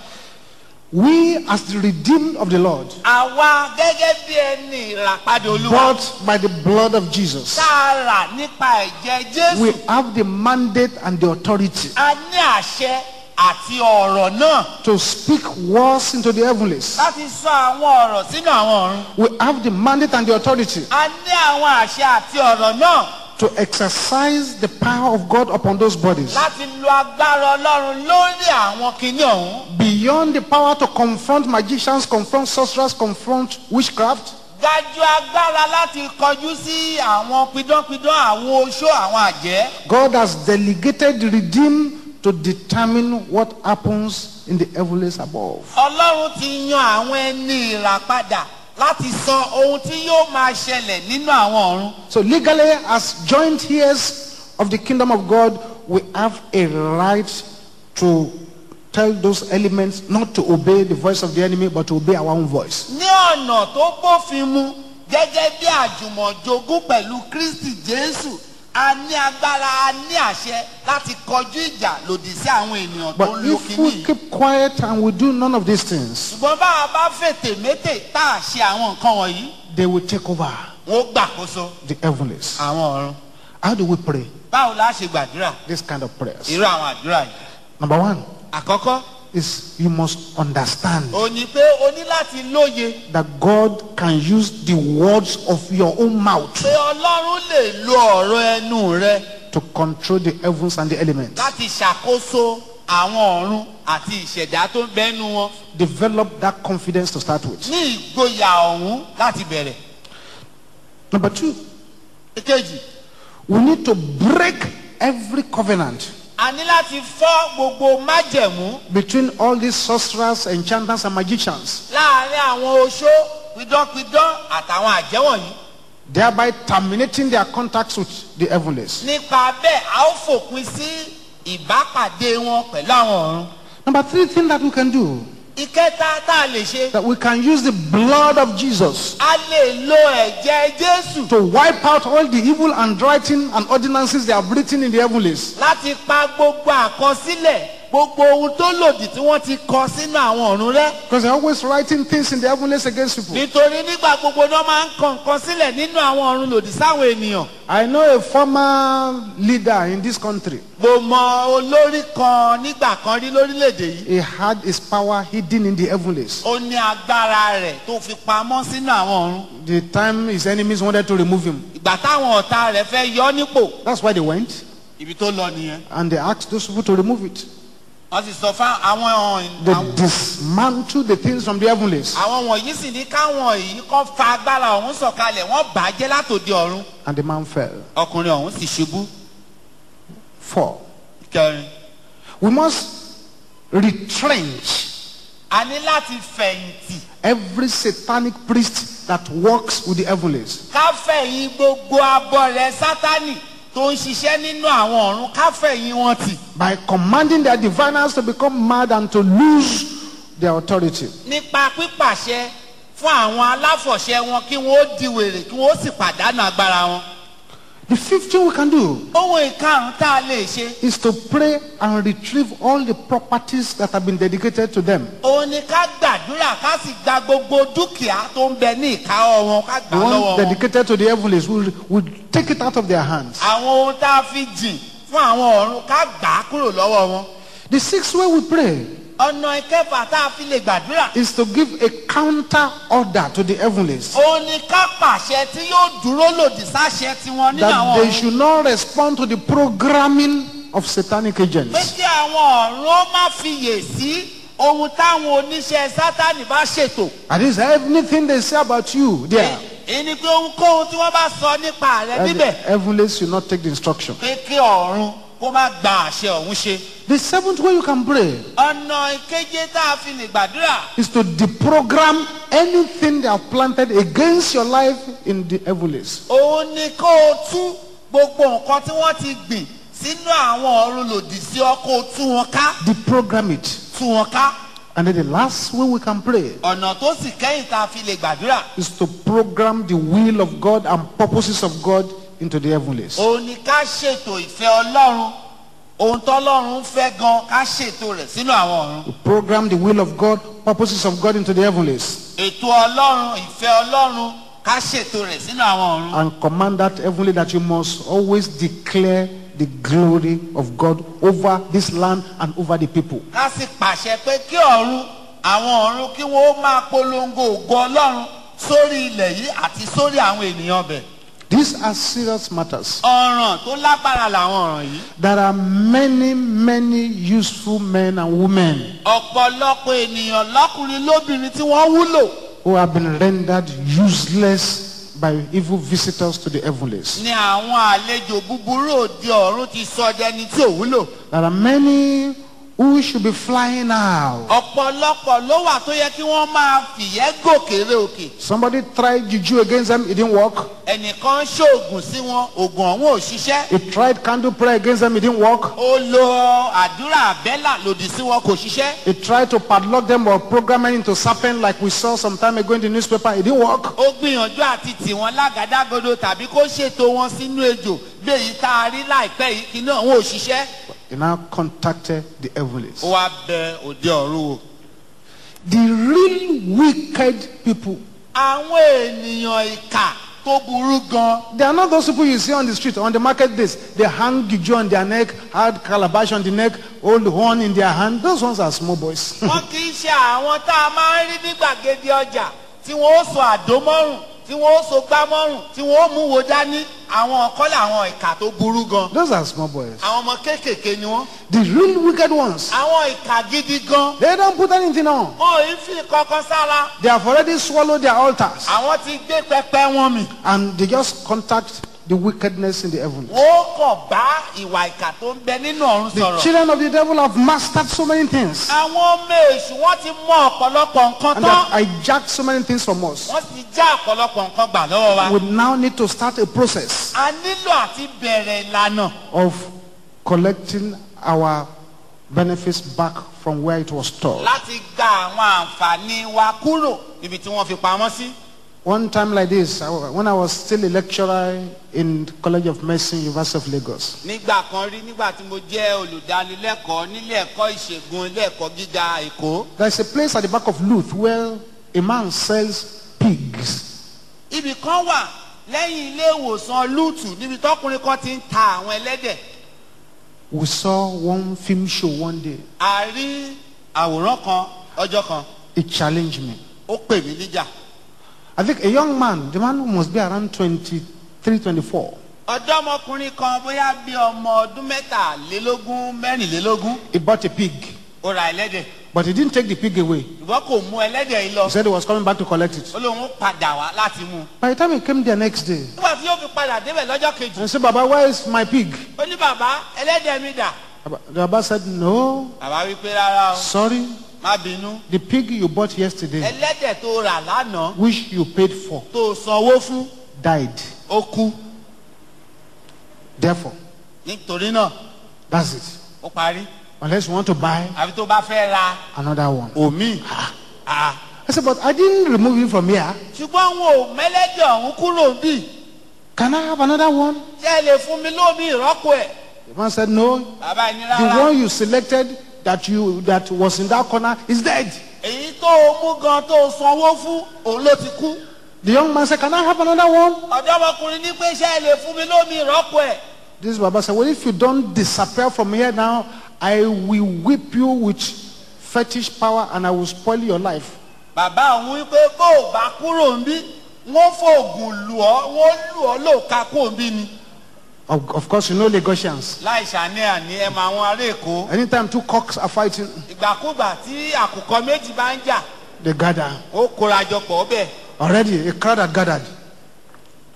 We, as the redeemed of the Lord, àwa gẹ́gẹ́ bí ẹni ìràpadà olúwa bought by the blood of Jesus, tá a rà nípa ẹ̀jẹ̀ we jésù have the mandate and the authority a ní àṣẹ àti ọ̀rọ̀ náà to speak words into the heavenlies. láti sọ àwọn ọ̀rọ̀ sínú àwọn ọ̀run. We have the mandate and the authority a ní àwọn àṣẹ àti ọ̀rọ̀ náà to exercise the power of God upon those bodies. láti lo agbára ọlọ́run lórí àwọn kinní ọ̀hún. Beyond the power to confront magicians, confront sorcerers, confront witchcraft, dájú agbára láti kọjú sí àwọn pidánpidán àwọn oṣó àwọn àjẹ́. God has delegated the redeemed to determine what happens in the heavens above. ọlọ́run ti yan àwọn ẹni ìràpadà láti sọ ohun tí yóò máa ṣẹlẹ̀ nínú àwọn ọ̀run. So legally, as joint heirs of the kingdom of God, we have a right to tell those elements not to obey the voice of the enemy, but to obey our own voice. ní ọ̀nà tó bófin mu gẹ́gẹ́ bí àjùmọ̀jogún pẹ̀lú kristi jésù a ní agbára a ní àṣẹ láti kọjú ìjà lòdì sí àwọn ènìyàn tó But ń lo if kínní we yìí. keep quiet and we do none of these things, ṣùgbọ́n bá a bá fètè métè tá a ṣe àwọn nǹkan wọ̀nyí they will take over wọ́n ó gbàkóso the heavens. àwọn ọ̀run. How do we pray báwo la ṣe gbàdúrà this kind of prayers? irú àwọn àdúrà yìí. Number one àkọ́kọ́ is you must understand ò ní pé o ní láti lóye that God can use the words of your own mouth pé ọlọ́run lè lo ọ̀rọ̀ ẹnu rẹ to control the heavens and the elements. láti ṣàkóso àwọn ọ̀run àti ìṣẹ̀dá tó ń bẹ́nu wọn Develop that confidence to start with. ní ìgboyà ọ̀hún láti bẹ̀rẹ̀. Number two, èkejì we need to break every covenant a ní láti fọ́ gbogbo májẹ̀mú between all these sorcerers, enchanters, and magicians, láàrin àwọn oṣó pidánpidán àtàwọn àjẹ́ wọ̀nyí. thereby terminating their contacts with the heavens. nípa bẹ́ẹ̀ a ó fòpin sí ìbápàdé wọn pẹ̀lú àwọn ọ̀run. Number three thing that we can do ìkẹta tá a lè ṣe that we can use the blood of Jesus a lè lo ẹ̀jẹ̀ jésù to wipe out all the evil handwriting and ordinances they have written in the heavens. láti pa gbogbo àkọsílẹ̀ gbogbo ohun tó lòdì tí wọ́n ti kọ sínú àwọn ọ̀run rẹ́. Because they're always writing things in the heavens against people. nítorí nígbà gbogbo náà máa ń kọ nǹkan sílẹ̀ nínú àwọn ọ̀run lòdì sáwọn ènìyàn. I know a former leader in this country. mo mọ olórí kan nígbà kan rí lórílẹ̀‐èdè yìí. He had his power hidden in the heavens. ó ní agbára rẹ̀ tó fi pamọ́ sínú àwọn ọ̀run. The time his enemies wanted to remove him. ìgbà táwọn ọ̀tá rẹ̀ fẹ́ yọ ọ́ nípò That's why they went ibi tó lọ nìyẹn. and they asked those people to remove it. wọ́n sì sọ fún àwọn ọ̀hún- They àwọn dismantled the things from the heavens àwọn wọ̀nyí sì ní káwọn yìí kọ́ fa agbára ọ̀hún sọ̀kalẹ̀ wọ́n bàjẹ́ látòdì ọ̀run. and the man fell. ọkùnrin ọ̀hún sì ṣubú. Four. kẹrin We must retrench a ní láti fẹ̀yìntì every satanic priest that works with the heavens. ká fẹ̀yìn gbogbo abọ́ rẹ̀ sátánì tó ń ṣiṣẹ́ nínú àwọn ọ̀run ká fẹ̀yìn wọn tì. by commanding their diviners to become mad and to lose their authority. nípa pípàṣẹ fún àwọn aláfọ̀ṣẹ wọn kí wọ́n ó di wèrè kí wọ́n ó sì pàdánù agbára wọn. The fifth thing we can do ohun ìkarùn-ún tá a lè ṣe is to pray and retrieve all the properties that have been dedicated to them. òun ni ká gbàdúrà ká sì gba gbogbo dúkìá tó ń bẹ ní ìkáwọ́ wọn ká The gbà lọ́wọ́ one wọn. dedicated to the heavens will will take it out of their hands. àwọn ohun tá a fi jìn fún àwọn ọ̀run ká gbà á kúrò lọ́wọ́ wọn. The sixth way we pray ọ̀nà ìkẹfà tá a fi lè gbàdúrà is to give a counter order to the heavens òun ni ká pàṣẹ tí yóò dúró lòdì sáṣẹ tiwọn nínú that àwọn they ọ̀run. should not respond to the programming of satanic pé agents. kí àwọn ọ̀run ó má fiyè sí ohun táwọn oníṣẹ́ sátánì bá ṣètò. That is anything they say about you there. èyí ni pé ohunkóhun tí wọ́n bá sọ nípa rẹ̀ that níbẹ̀ The heavens should not take the instruction. pé kí ọ̀run kó má gba àṣẹ ọ̀hún ṣe. The seventh way you can pray ọ̀nà ìkeje tá a fi lè gbàdúrà is to deprogram anything they have planted against your life in the heavens. òun ni kó o tú gbogbo nǹkan tí wọ́n ti gbìn sínú àwọn ọ̀run lòdì sí ọ kó o tú wọn ká Deprogram it. tú wọn ká. And then the last way we can pray ọ̀nà tó sì kẹ́yìn tá a fi lè gbàdúrà is to program the will of God and purposes of God into the heavens. òun ni ká ṣètò ìfẹ́ ọlọ́run ohun tọ́lọ́run ń fẹ́ gan ká ṣètò rẹ̀ sínú àwọn ọ̀run. To program the will of God, purposes of God into the heavens. ètò ọlọ́run ìfẹ́ ọlọ́run ká ṣètò rẹ̀ sínú àwọn ọ̀run. And command that heavenly that you must always declare the glory of God over this land and over the people. ká sì pàṣẹ pé kí ọ̀run àwọn ọ̀run kí wọ́n ó máa polongo ògo ọlọ́run sórí ilẹ̀ yìí àti sórí àwọn ènìyàn bẹ̀. These are serious matters. ọ̀ràn tó lágbára làwọn ọ̀ràn yìí. There are many, many useful men and women ọ̀pọ̀lọpọ̀ ènìyàn lọ́kùnrin lóbìnrin tí wọ́n wúlò who have been rendered useless by evil visitors to the heavens. ni àwọn àlejò búburú òde ọ̀run ti sọ dẹni tí ò wúlò. There are many who should be flying out. ọ̀pọ̀lọpọ̀ ló wà tó yẹ kí wọ́n máa fìyẹ́ gòkèrè òkè. Somebody tried juju against them, it didn't work. ẹnìkan ṣoògùn sí wọn oògùn ọ̀hún ò ṣiṣẹ́. He tried candle prayer against them, it didn't work. ó lo àdúrà àbẹ́là lòdì sí wọn kò ṣiṣẹ́. He tried to padlock them or program them into serpent like we saw some time ago in the newspaper, it didn't work. ó gbìyànjú àti tì wọ́n lágàdágodo tàbí kó ṣètò wọn sínú ejò bí èyí tá a rí láìpẹ́ yìí kí náà wọn ò ṣiṣẹ́. He now contacted the heavens. ó wá bẹ òde ọ̀run wò. The real wicked people, àwọn ènìyàn ìkà tó burú gan they are not those people you see on the street, on the market days. They hang juju on their neck, hard calabash on the neck, hold horn in their hand. Those ones are small boys. wọn kì í ṣe àwọn tá a máa ń rí ní gbàgede ọjà tí wọn ó so àdó mọ́rùn tí wọn ó so gbá mọ́rùn tí wọn ó mú wo dání àwọn ọ̀kọ́ làwọn ìkà tó burú gan Those are small boys. àwọn ọmọ kéékèèké ni wọn The real wicked ones, àwọn ìkà gidi gan they don't put anything on. wọn ò ń fi kankan sára They have already swallowed their altars àwọn ti gbé pẹpẹ wọn mì and they just contact the wickedness in the heavens. wọn ó kàn bá ìwà ìkà tó ń bẹ nínú ọ̀run The sọ̀rọ̀ children of the devil have mastered so many things àwọn ọmọ èṣù wọn ti mọ ọ̀pọ̀lọpọ̀ nǹkan and they tán have hijacked so many things from us. wọ́n ti já ọ̀pọ̀lọpọ̀ nǹkan gbà lọ́wọ́ wa We now need to start a process a nílò àti bẹ̀rẹ̀ ìlànà of collecting our benefits back from where it was stored. láti gba àwọn àǹfààní wa kúrò níbi tí wọ́n fi pamọ́ sí. One time like this, I wa- when I was still a lecturer in College of Medicine, University of Lagos, nígbà kan rí nígbà tí mo jẹ́ olùdánilẹ́kọ̀ọ́ nílé ẹ̀kọ́ ìṣègùn ilé ẹ̀kọ́ gíga èkó. there's a place at the back of Luth where a man sells pigs. ibì kan wà lẹ́yìn ilé ìwòsàn lúùtù níbi tọkùnrin kan ti ń ta àwọn ẹlẹ́dẹ̀. We saw one film show one day. a rí àwòrán kan ọjọ́ kan It challenged me. ó pè mí níjà. I think a young man, the man must be around 23, 24. ọ̀dọ́mọkùnrin kan bóyá bí ọmọ ọdún mẹ́tàlélógún mẹ́rìnlélógún He bought a pig, ó ra ẹlẹ́dẹ̀ but he didn't take the pig away. ìwọ kò mú ẹlẹ́dẹ̀ yìí lọ He said he was coming back to collect it. ó lóun ó padà wá láti mú un. By the time he came there next day, nígbà tí yóò fi padà débẹ̀ lọ́jọ́ kejì I said, Baba, where is my pig? ó ní bàbá ẹlẹ́dẹ̀ mi dà. Baba- The Baba said, No, bàbá wí pé rárá o sorry. má bínú The pig you bought yesterday, ẹlẹ́dẹ̀ tó rà lánàá which you paid for, tó sanwó fún died. ó kú Therefore, nítorí náà that's it. ó parí Unless you want to buy àfi tó bá fẹ́ ra another one. omi. Ah. I said, But I didn't remove it from here. ṣùgbọ́n wọn ò mẹ́lẹ́dẹ̀ ọ̀hún kúrò bí Can I have another one? ṣé ẹ lè fún mi lómi ìrọ́pò ẹ̀. The man said, No. bàbá ẹni The rárá one you selected that you that was in that corner is dead. èyí tó o mú gan tó o sanwó fún òun ló ti kú. The young man said, Can I have another one? ọ̀dọ́mọkùnrin ní pé ṣé ẹ lè fún mi lómi ìrọ́pò ẹ̀. This Baba said, Well, if you don't disappear from here now, I will whip you with fetish power and I will spoil your life. bàbá òun wípé bó o bá kúrò ń bí wọ́n fòògùn lù ọ́ wọ́n lù ọ́ lóòka kó ń bí ni. Of, of course, you know Lagosians. láì ṣàníyàn ní ẹ máa wọn ará èkó. Anytime two cocks are fighting, ìgbàkúgbà tí àkùkọ méjì bá ń jà they gather. ó kóra jọ pọ̀ bẹ́ẹ̀. Already, a crowd had gathered.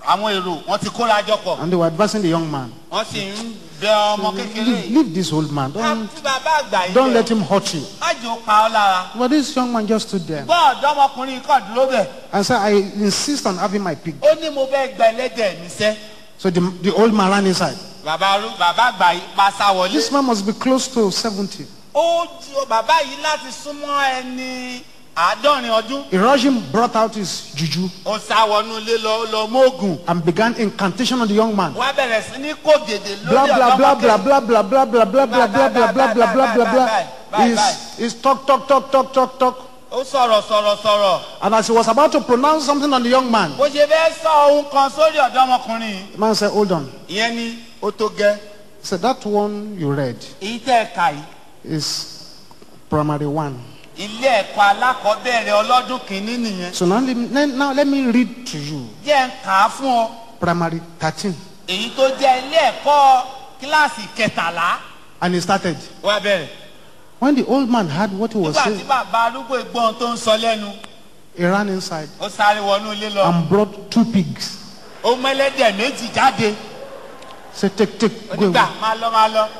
àwọn èrò wọn ti kóra jọ pọ̀ and they were advising the young man. wọ́n sì ń bẹ ọmọ kékeré Leave, yìí. leave this old man. ká Don't, tí bàbá àgbà yìí don't lẹ̀ let him hurt you. má jò ó pa ọ́ lára. But this young man just stood there gbọ́ ọ̀dọ́mọkùnrin kọ̀ dúró bẹ̀. and said, I insist on having my pig. ó ní mo fẹ́ gba ẹlẹ́dẹ̀ mi sẹ́. So the, the old man ran inside. bàbá arú- bàbá àgbà yìí pa sá wọlé. This man must be close to 70. ó jí o bàbá yìí láti súnmọ́ ẹni àádọ́rin ọdún. He rushed him, brought out his juju, ó sá wọnú ilé lọ lọ mógùn. and began incantation on the young man. wọ́n á bẹ̀rẹ̀ sí ní kó gèdè Blah lórí blah blah ọ̀dọ́mọkùnrin. blah blah blah blah blah blah blah blah blah blah blah blah blah blah. He's, he's talk talk talk talk talk talk. ó sọ̀rọ̀ sọ̀rọ̀ sọ̀rọ̀. And as he was about to pronounce something on the young man, bó ṣe fẹ́ sọ ohun kan sórí ọ̀dọ́mọkùnrin yìí. the man said, Hold on. ìyẹn ni ó tó gẹ́. He said, That one you read èyí tẹ́ ẹ kà yìí. is primary one. ilé ẹ̀kọ́ alákọ̀ọ́bẹ̀rẹ̀ ọlọ́dún kìíní nìyẹn. So now, let me- now let me read to you jẹ́ ń kà á fún ọ. primary 13. èyí tó jẹ́ ilé ẹ̀kọ́ kíláàsì kẹtàlá. And he started. wá bẹ̀rẹ̀. When the old man heard what he was nígbà tí saying, bàbá arúgbó ìgbọ́n tó ń sọ lẹ́nu he ran inside ó sáré wọnú ilé lọ. and brought two pigs. ó mẹ́lẹ́dẹ̀ méjì jáde. Said, Take, take, go onígbà away. máa lọ máa lọ.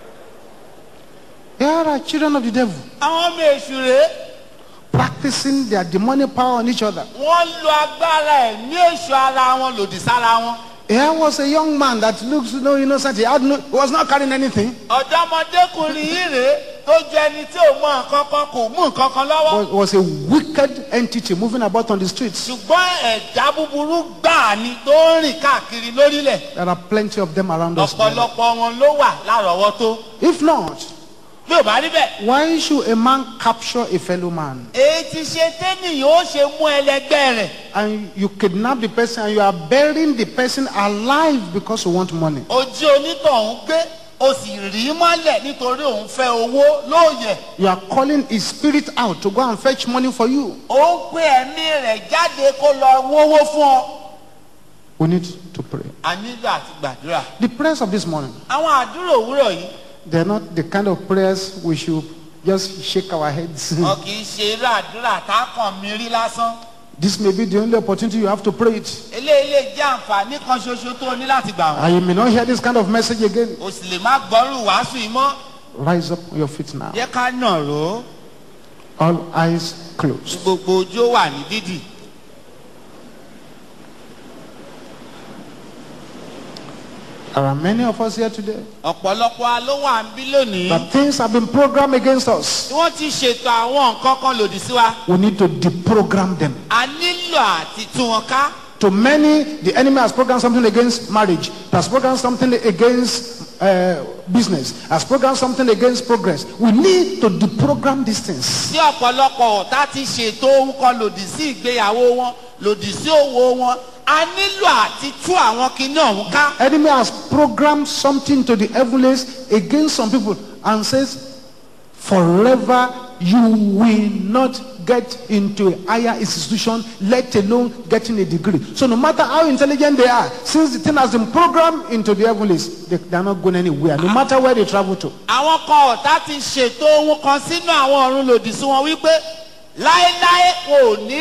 Here are children of the devil àwọn ọmọ èṣù rèé practicing their demonic power on each other. wọ́n lo agbára ẹ̀mí èṣù ara wọn lòdì sára wọn. Here was a young man that looks no innocent. He, had no, he was not carrying anything. ọ̀dọ́mọdékùnrin yìí rèé tó ju ẹni tí ò mọ nǹkan kan kò mú nǹkan kan lọ́wọ́. Was, was a wicked entity moving about on the streets. ṣùgbọ́n ẹ̀dá búburú gbáà ni tó ń rìn káàkiri lórílẹ̀. There are plenty of them around us. ọ̀pọ̀lọpọ̀ wọn ló wà lárọ̀ọ́wọ́tó. If not, bí ò bá rí bẹ́ẹ̀. why should a man capture a fellow man èyí ti ṣe tẹ́nìyàn ó ṣe mú ẹlẹgbẹ́ rẹ̀. and you kidnap the person and you are burying the person alive because you want money? ojú onítọ̀hún gbé o sì rí mọ́lẹ̀ nítorí òun fẹ́ owó lóòyẹ̀. You are calling his spirit out to go and fetch money for you. ó ń pè ẹ̀mí rẹ̀ jáde kó lọ wówó fún ọ. We need to pray. a nílò àti gbàdúrà. The prayers of this morning, àwọn àdúrà òwúrọ̀ yìí they're not the kind of prayers we should just shake our heads. wọn kì í ṣe irú àdúrà tá a kàn mí rí lásán. this may be the only opportunity you have to pray it. eléyìí lè jẹ́ àǹfààní kan ṣoṣo tó o ní láti gbà wọ́n. And you may not hear this kind of message again. o sì lè má gbọ́rù wàásù yìí mọ́. Rise up on your feet now. jẹ́ ká nà ró All eyes closed. gbogbo ojú ó wà ní dídì. There are many of us here today ọ̀pọ̀lọpọ̀ wa ló wà ń bí lónìí. that things have been programmed against us. tí wọ́n ti ṣètò àwọn nǹkan kan lòdì sí wa. We need to deprogram them. a nílò àti tú wọn ká. To many, the enemy has programmed something against marriage, has programmed something against uh, business, has programmed something against progress. We need to deprogram these things. tí ọ̀pọ̀lọpọ̀ ọ̀tá ti ṣètò ohun kan lòdì sí ìgbéyàwó wọn lòdì sí òwò wọn a nílò àti tú àwọn kinní ọ̀hún ká. Enemy has programmed something to the heavens against some people and says, forever you will not get into a higher institution, let alone getting a degree. So no matter how intelligent they are, since the thing has been programmed into the heavens, they, they are not going anywhere, no matter where they travel to. àwọn kan ọ̀tá ti ṣètò ohun kan sínú àwọn ọ̀run lòdì sí wọn wípé láéláé kò ní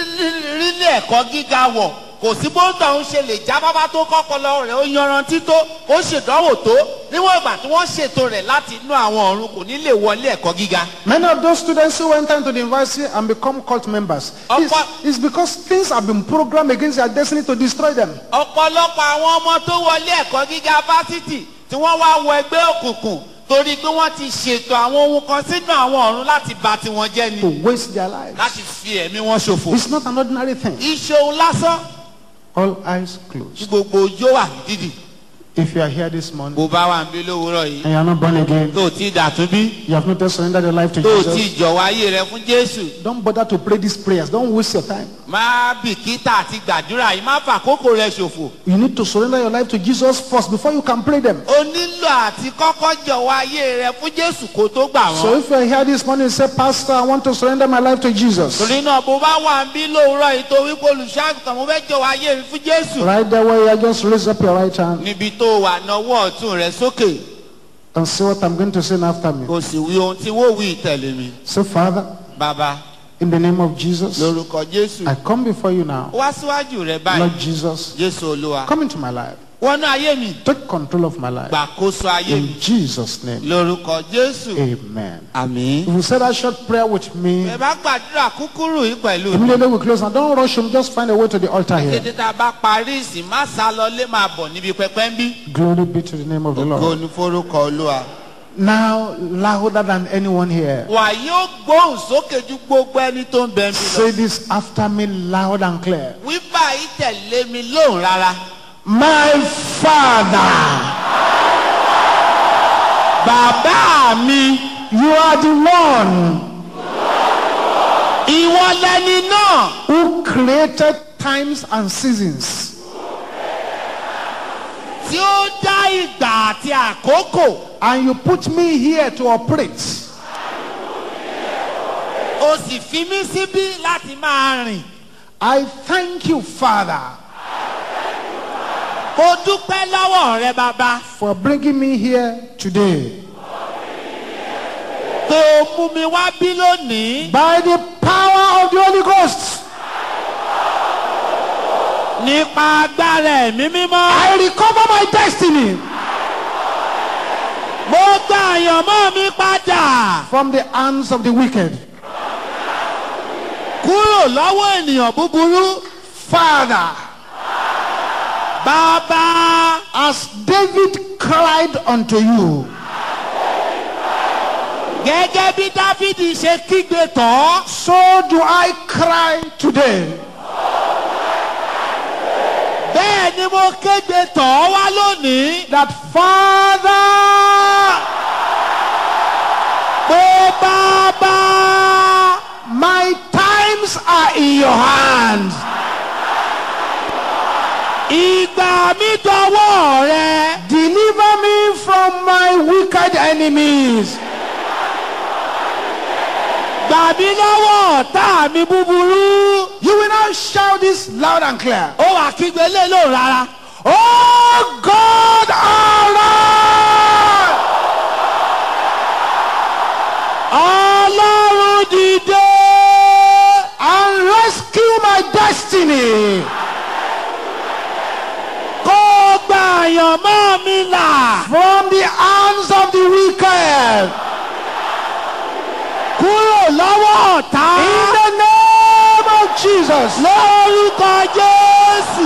rílé ẹ̀kọ́ gíga wọ̀ kò sí bó tọ̀hún ṣe lè já bábá tó kọ́kọ́lọ́ rẹ̀ ó yanrantí tó ó ṣèdánwò tó níwọ̀n ìgbà tí wọ́n ṣètò rẹ̀ láti inú àwọn ọ̀run kò ní lè wọlé ẹ̀kọ́ gíga. Many of those students who went into the university and become cult members, it's, it's because things have been programmed against their destiny to destroy them. ọ̀pọ̀lọpọ̀ àwọn ọmọ tó wọlé ẹ̀kọ́ gíga fásitì tí wọ́n wá wọ ẹgbẹ́ òkùnkùn torí pé wọ́n ti ṣètò àwọn ohun kan sínú àwọn ọ̀run láti bà tiwọn jẹ́ ni to waste their lives. láti fi ẹ̀mí wọn ṣòfò. It's not an ordinary thing. ìṣòwò lásán All eyes tí closed. gbogbo ojú wà ní dídì. If you are here this morning bó bá wà ń bí lówùúrọ̀ yìí and you are not born again, tó o ti dàtún bí you have not yet surrendered your life to tó o Jesus, ti jọ̀wọ́ ayé rẹ fún jésù don't bother to pray these prayers. Don't waste your time. má bìkítà àti gbàdúrà yìí má fàkókò rẹ ṣòfò. You need to surrender your life to Jesus first before you can pray them. o nílò àti kọ́kọ́ jọ̀wọ́ ayé rẹ fún jésù kó tó gbà So wọ́n. if you are here this morning and say, Pastor, I want to surrender my life to Jesus. torí náà bó bá wà ń bí lówùúrọ̀ yìí tó wípé olùṣàgùtàn mo fẹ́ jọ̀wọ́ ayé mi fún jésù. Right there where you are, just raise up your right hand níbi tó wà náwó ọ̀tún rẹ sókè and say what I'm going to say after me. kò sì wí ohun tí wọ́n wí tẹ̀lé mi. Say, Father, bàbá In the name of Jesus, lórúkọ jésù I come before you now. wá síwájú rẹ báyìí Lord Jesus, jésù olúwa come into my life. wọnú ayé mi Take control of my life. gbàkóso ayé mi In Jesus' name, lórúkọ jésù amen. àmín. If you say that short prayer with me, ẹ bá gbàdúrà kúkúrú yìí pẹ̀lú mi. immediately we close. Now, don't rush him. Just find a way to the altar here. kété tá a bá parí ìsìn má sá lọ lé máa bọ̀ níbi pẹpẹ ń bí. Glory be to the name of the ògo Lord. ni forúkọ olúwa. Now, louder than anyone here. wà yóò gbóhùn sókè ju gbogbo ẹni tó ń bẹ mi lọ. Say this after me loud and clear. wíwá yìí tẹ̀lé mi lóhùn rárá. My Father, bàbá mi you are the one ìwọ lẹni náà who created times and seasons. tí ó dá ìgbà àti àkókò. And you put me here to operate. o sì fi mí síbí láti máa rìn. I thank you, Father, mo dúpẹ́ lọ́wọ́ rẹ bàbá for bringing me here today. pé o mú mi wá bí lónìí. By the power of the Holy Ghost, nípa agbára ẹ̀mí mímọ́. I recover my destiny mo gba àyànmọ́ mi padà from the hands of the wicked. kúrò lọ́wọ́ ènìyàn búburú. Father, bàbá as David cried unto you, gẹ́gẹ́ bí dáfídì ṣe kígbe tán. so do I cry today. bẹ́ẹ̀ ni mo kégbe tán wá lónìí. That Father, pé bàbá my times are in your hands. ìgbà mi dọwọ́ rẹ. Deliver me from my wicked enemies. gbà mí lọ́wọ́ ọ̀tá mi búburú. You will now shout this loud and clear. ó wà kígbe lé lóhùn rárá. Oh God, arise! ọlọ́run dìde. and rescue my destiny kó o gba àyànmọ́ mi là. from the hands of the wicked. kúrò lọ́wọ́ ọ̀tá. In the name of Jesus. lórúkọ jésù.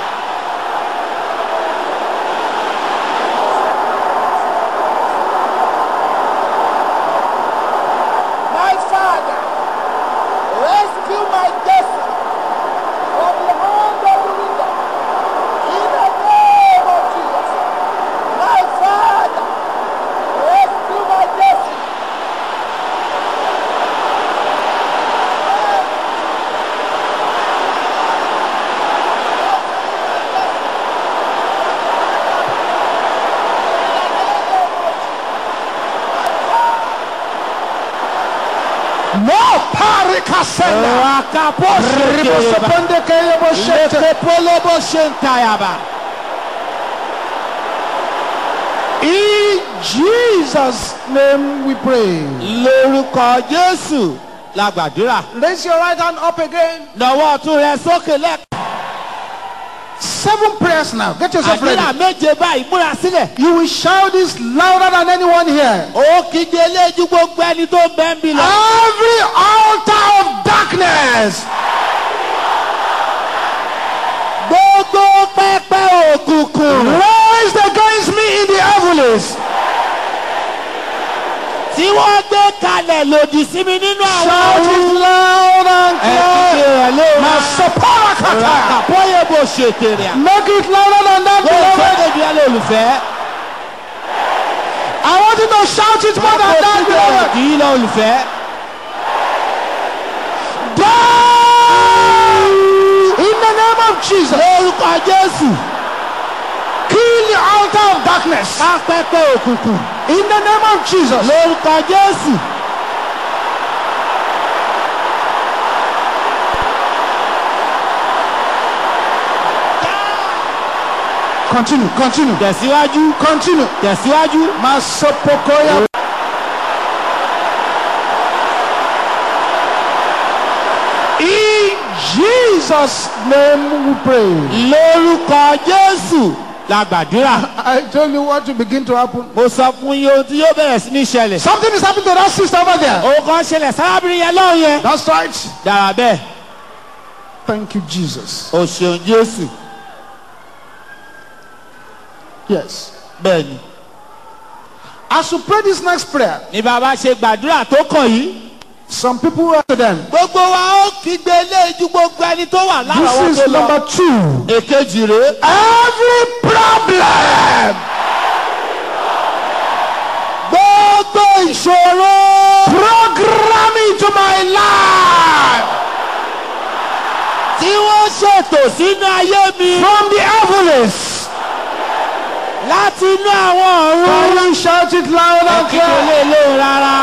My Father, rescue my destiny from the hand of the wicked. In the name of Jesus. My Father, rescue my destiny. No parikasenda. rakapo Ribosoponde keyebo shete. lekepolobo shentayaba. In Jesus' name we pray. lórúkọ jésù la gbàdúrà. Raise your right hand up again. lọ́wọ́ ọ̀tún rẹ sókè lẹ́ẹ̀kan. Seven prayers now. Get yourself àdúrà ready. méje báyìí múra sílẹ̀. You will shout this louder than anyone here. ó kígbe léjú gbogbo ẹni tó ń bẹ́ ń bí lọ. Every altar of darkness gbogbo pẹpẹ òkùnkùn raised against me in the heavens. tí wọ́n gbé kalẹ̀ lòdì sí mi nínú àwọn Shout ọ̀run. it loud and ẹ kígbe clear. rẹ̀ lóra. Masoparakata. ràkàpọ̀yẹ̀ bò ṣètèrè à. Make it louder than that, bó o beloved. sọ́dọ̀ bí alẹ́ olùfẹ́. I want you to shout it more than that, kígbe rẹ̀ beloved. kì í lọ olùfẹ́. Die! In the name of Jesus. lórúkọ jésù. Kill the altar of darkness. ká pẹpẹ òkùnkùn. In the name of Jesus. lórúkọ jésù. Continue, continue, tẹ̀síwájú. continue. tẹ̀síwájú. Masopokoya. Jesus' name we pray. lórúkọ jésù la gbàdúrà. I told you what will begin to happen. mo sọ fún yín ohun tí yóò bẹ̀rẹ̀ sí ní ṣẹlẹ̀. Something is happening to that sister over there. òun kan ṣẹlẹ̀ sárábìnrin yẹn lọ́hùn yẹn. That's right. dára bẹ́ẹ̀ Thank you, Jesus. o ṣeun jésù Yes. bẹ́ẹ̀ ni. As you pray this next prayer, ní bàbá ṣe gbàdúrà tó kàn yìí. some people will to them. gbogbo wa ó kígbe eléyìí gbogbo ẹni tó wà lárọ̀ọ́wọ́ This tó is lọ. number two. èkejì rèé. Every problem gbogbo ìṣòro. program into my life tí wọ́n ṣètò sínú ayé mi from the heavens. láti inú àwọn ọ̀run. Can you shout it loud and kíkọ́ clear? lè lóhùn rárá.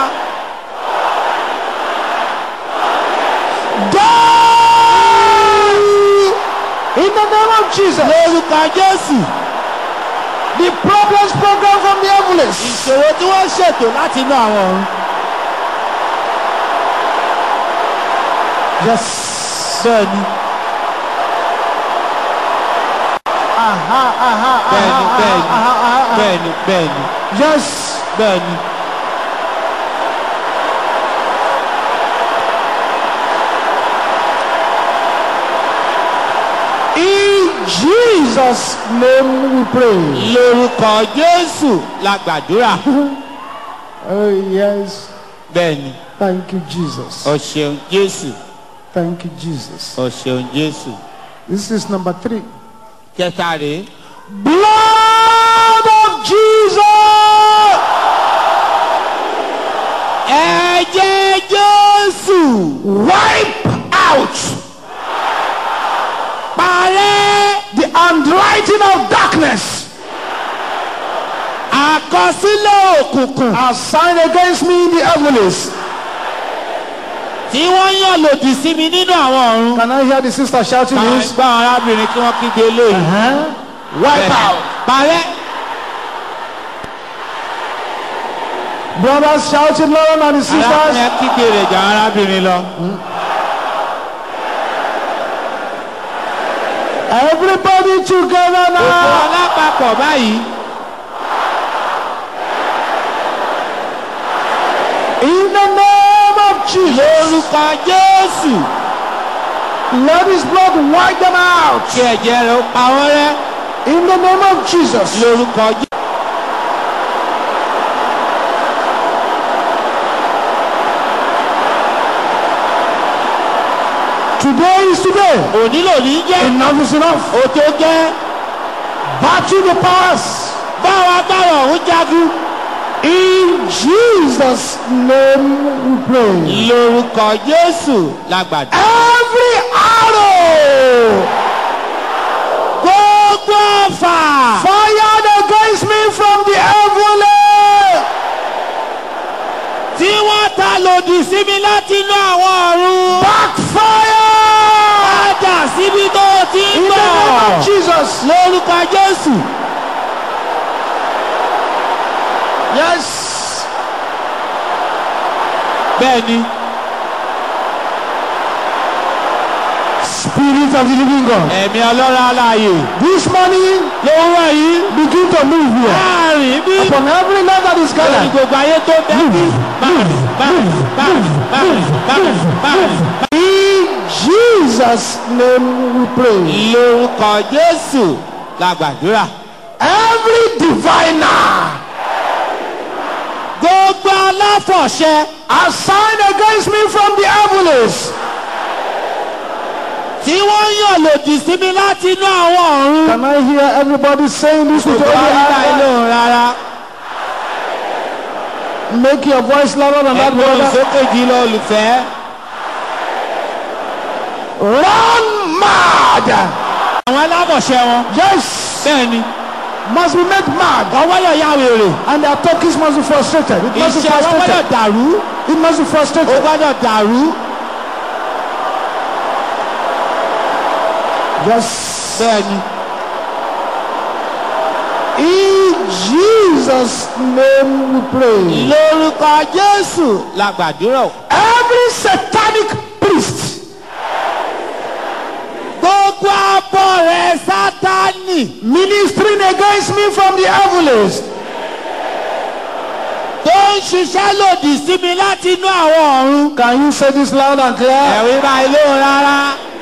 Go! In the name of Jesus. lórúkọ jésù The problems program from the heavens. ìṣòro tí wọ́n ṣètò láti inú àwọn ọ̀run. Yes. bẹ́ẹ̀ni Aha, aha, bẹ́ẹ̀ni aha, bẹ́ẹ̀ni aha, aha, aha. bẹ́ẹ̀ni bẹ́ẹ̀ni Yes. bẹ́ẹ̀ni. In Jesus' name we pray. lórúkọ jésù la gbàdúrà. Oh, yes. bẹ́ẹ̀ni Thank you, Jesus. o ṣeun jésù Thank you, Jesus. o ṣeun jésù. This is number three. kẹta rèé. Blood of Jesus. ẹ̀jẹ̀ jésù Wipe out parẹ́ the handwriting of darkness àkọsílẹ̀ òkùnkùn assigned against me in the heavens. tí wọ́n yàn lòdì sí mi nínú àwọn ọ̀run. Can I hear the sister shouting Máa this? gbá àwọn arábìnrin kí wọ́n kígbe eléyìí. Uh-huh. Wipe out. parẹ́ Brothers shouting louder than the arábìnrin sisters. yẹn kígbe rẹ̀ jà àwọn arábìnrin lọ. Everybody together Gbogbo now. alápapọ̀ báyìí. In the name of Jesus. lórúkọ jésù Let his blood wipe them out. kí ẹ̀jẹ̀ rẹ̀ ó pa wọ́n rẹ́. In the name of Jesus. lórúkọ jésù. Today is today. òní lòní jẹ́. Enough is enough. ó tó jẹ́. Battle the powers. báwa agbára ọ̀hún jagun. In Jesus' name we pray. lórúkọ jésù la gbàdúrà. Every arrow gbogbo ọ̀fà. fired against me from the heavenly tí wọ́n ta lòdì sí mi láti inú àwọn ọ̀run. backfire padà síbi tó o ti ń in the name bọ̀. of Jesus. lórúkọ jésù. Yes. bẹ́ẹ̀ni Spirit of the living God. ẹ̀mí ọlọ́run aláàyè This morning lówó yìí begin to move here. láàrin bí Upon every life that is lórí gathered. gbogbo ayé tó bẹ́ẹ̀ bí. báyìí báyìí báyìí báyìí báyìí báyìí. In Jesus' name we pray. lórúkọ jésù la gbàdúrà. Every diviner gbogbo aláfọ̀ṣẹ assigned against me from the heavens. tí wọ́n yàn lòdì sí mi láti inú àwọn ọ̀run. Can I hear everybody saying this with all gbogbo your ayé heart? lóhùn rárá. Make your voice louder than that, ẹgbẹ́ brother. olùsókè jí lọ olùfẹ́. Run mad. àwọn aláfọ̀ṣẹ wọn. Yes. bẹ́ẹ̀ni Must be made mad. wọ́n gbọ́dọ̀ yá wèrè. And their talkings must be frustrated. It must be iṣẹ́ wọn gbọ́dọ̀ frustrated. dàrú. It must be ó frustrated. gbọ́dọ̀ dàrú. Yes. bẹ́ẹ̀ni In Jesus' name we pray. lórúkọ jésù la gbàdúrà. Every satanic priest sátánì ministering against me from the heavens. tó ń ṣiṣẹ́ lòdì sí mi láti inú àwọn ọ̀run. Can you say this loud and clear? ẹ̀rí báyìí lóhùn rárá.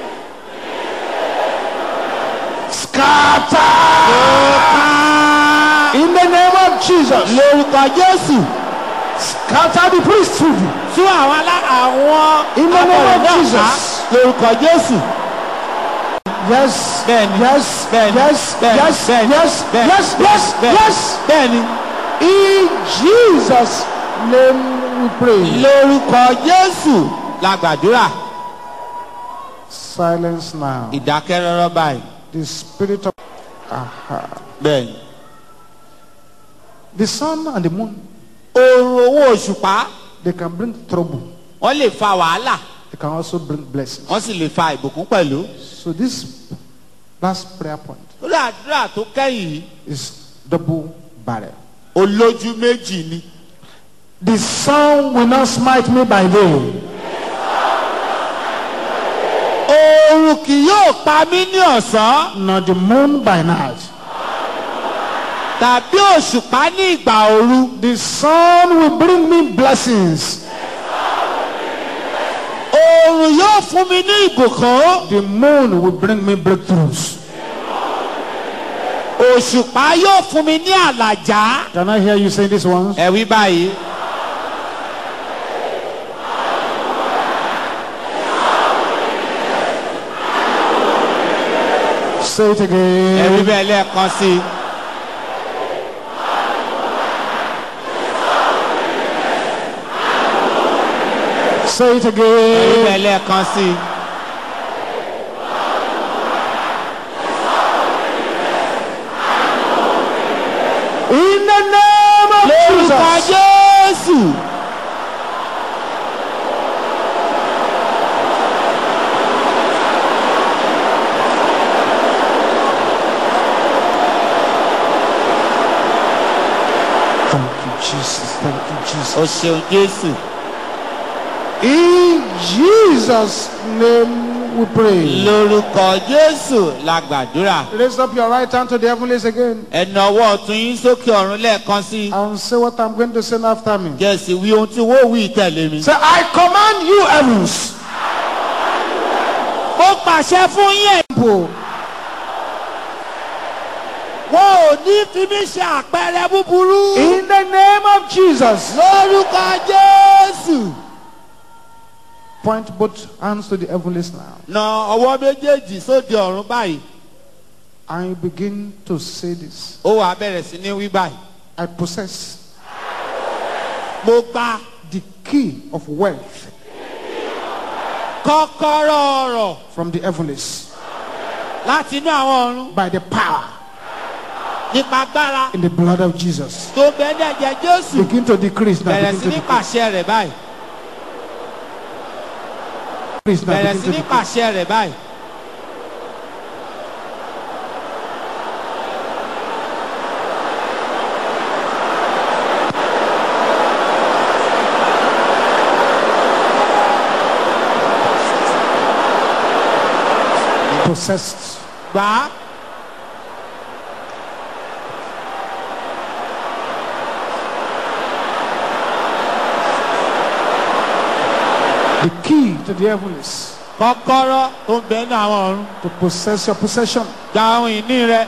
Scatter in the name of Jesus. lórúkọ jésù Scatter the priesthood. tún àwọn alá àwọn In the name of akọ̀ròyìn náà ká Jesus. lórúkọ jésù. Yes. Bẹ́ẹ̀ni. Yes. Bẹ́ẹ̀ni. Yes. Bẹ́ẹ̀ni. Yes. Bẹ́ẹ̀ni. Yes. Bẹ́ẹ̀ni. Yes. Yes. Bẹ́ẹ̀ni. Yes. bẹ́ẹ̀ni In Jesus' name we pray. lórúkọ jésù la gbàdúrà. Silence now. ìdákẹ́rọ́rọ́ báyìí. The spirit of Aha. bẹ́ẹ̀ni. the sun and the moon oorun owó òṣùpá they can bring trouble. wọ́n lè fa wàhálà They can also bring blessings. wọ́n sì lè fa ìbùkún pẹ̀lú. So this last prayer point lórí àdúrà tó kẹ́yìn yìí is double barrel. olójú méjì ni. The sun will not smite me by day, oorun kì yóò pa mí ní ọ̀sán nor the moon by night. tàbí òṣùpá ní ìgbà ooru. The sun will bring me blessings. oorun yóò fún mi ní ìbùkún. The moon will bring me breakthroughs. òṣùpá yóò fún mi ní àlàjá. Can I hear you say this once? ẹ wí báyìí. Say it ẹ wí again. bẹ́ẹ̀ lẹ́ẹ̀kan sí i. Say it ẹ wí again. bẹ́ẹ̀ lẹ́ẹ̀kan sí i. In the name of lórúkọ Jesus. jésù. Thank you, Jesus. Thank you, Jesus. o ṣeun jésù. In Jesus' name we pray. lórúkọ jésù la gbàdúrà. Raise up your right hand to the heavens again ẹnà ọwọ́ ọ̀tún yín sókè ọ̀run lẹ́ẹ̀kan sí i. and say what I'm going to say after me. jẹ́sì wí ohun tí wọ́n wí tẹ̀lé mi. Say, I command you, heavens, ó pàṣẹ fún yín ẹ̀. people, wọn ò ní fi mí ṣe àpẹẹrẹ búburú. in the name of Jesus. lórúkọ jésù. Point both hands to the heavens now. na ọwọ́ méjèèjì sóde ọ̀run báyìí. And you begin to say this. ó wàá bẹ̀rẹ̀ sí ní wí báyìí. I possess mo gba the key of wealth kọ́kọ́rọ́ ọ̀rọ̀ from the heavens láti inú àwọn ọ̀run by the power nípa agbára in the blood of Jesus. tó bẹ́ẹ̀ ní ẹ̀jẹ̀ jésù. Begin to decrease now. bẹ̀rẹ̀ Begin sí to ní decrease. pàṣẹ rẹ̀ báyìí. Decrease now. bẹ̀rẹ̀ Begin sí to ní decrease. pàṣẹ rẹ̀ báyìí. Possessed. gbà á The key to the heavens kọ́kọ́rọ́ tó ń bẹ́ẹ̀ ní àwọn ọ̀run. to possess your possession. gba ohun ìní rẹ̀.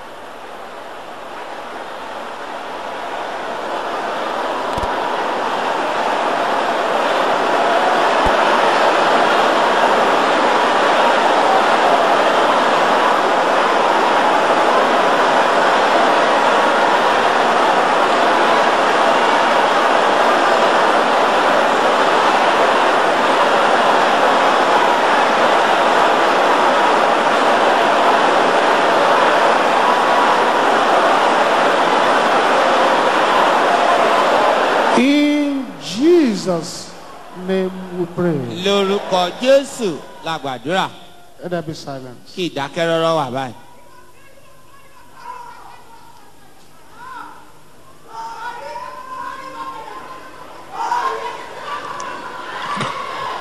In Jesus' name we pray. lórúkọ jésù la gbàdúrà Let there be silence. kí ìdákẹ́rọ́rọ́ wà báyìí.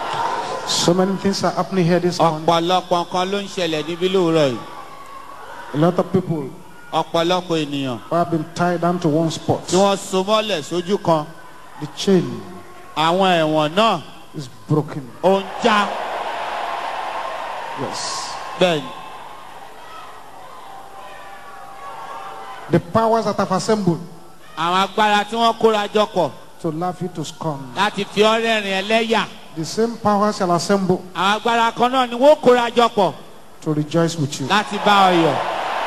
So many things are happening here this morning. ọ̀pọ̀lọpọ̀ nǹkan ló ń ṣẹlẹ̀ níbí lóòrọ̀ yìí. A lot of people ọ̀pọ̀lọpọ̀ ènìyàn who have been tied down to one tí spot. wọ́n so mọ́lẹ̀ sójú kan The chain àwọn ẹ̀wọ̀n náà is broken. ó ń já Yes. bẹ́ẹ̀ ni The powers that have assembled àwọn agbára tí wọ́n kóra jọ pọ̀ to laugh you to scorn. láti fi ọ́ rẹ́rìn ẹlẹ́yà The same powers shall assemble àwọn agbára kan náà ni wọ́n kóra jọ pọ̀ to rejoice with you. láti bá ọ yọ̀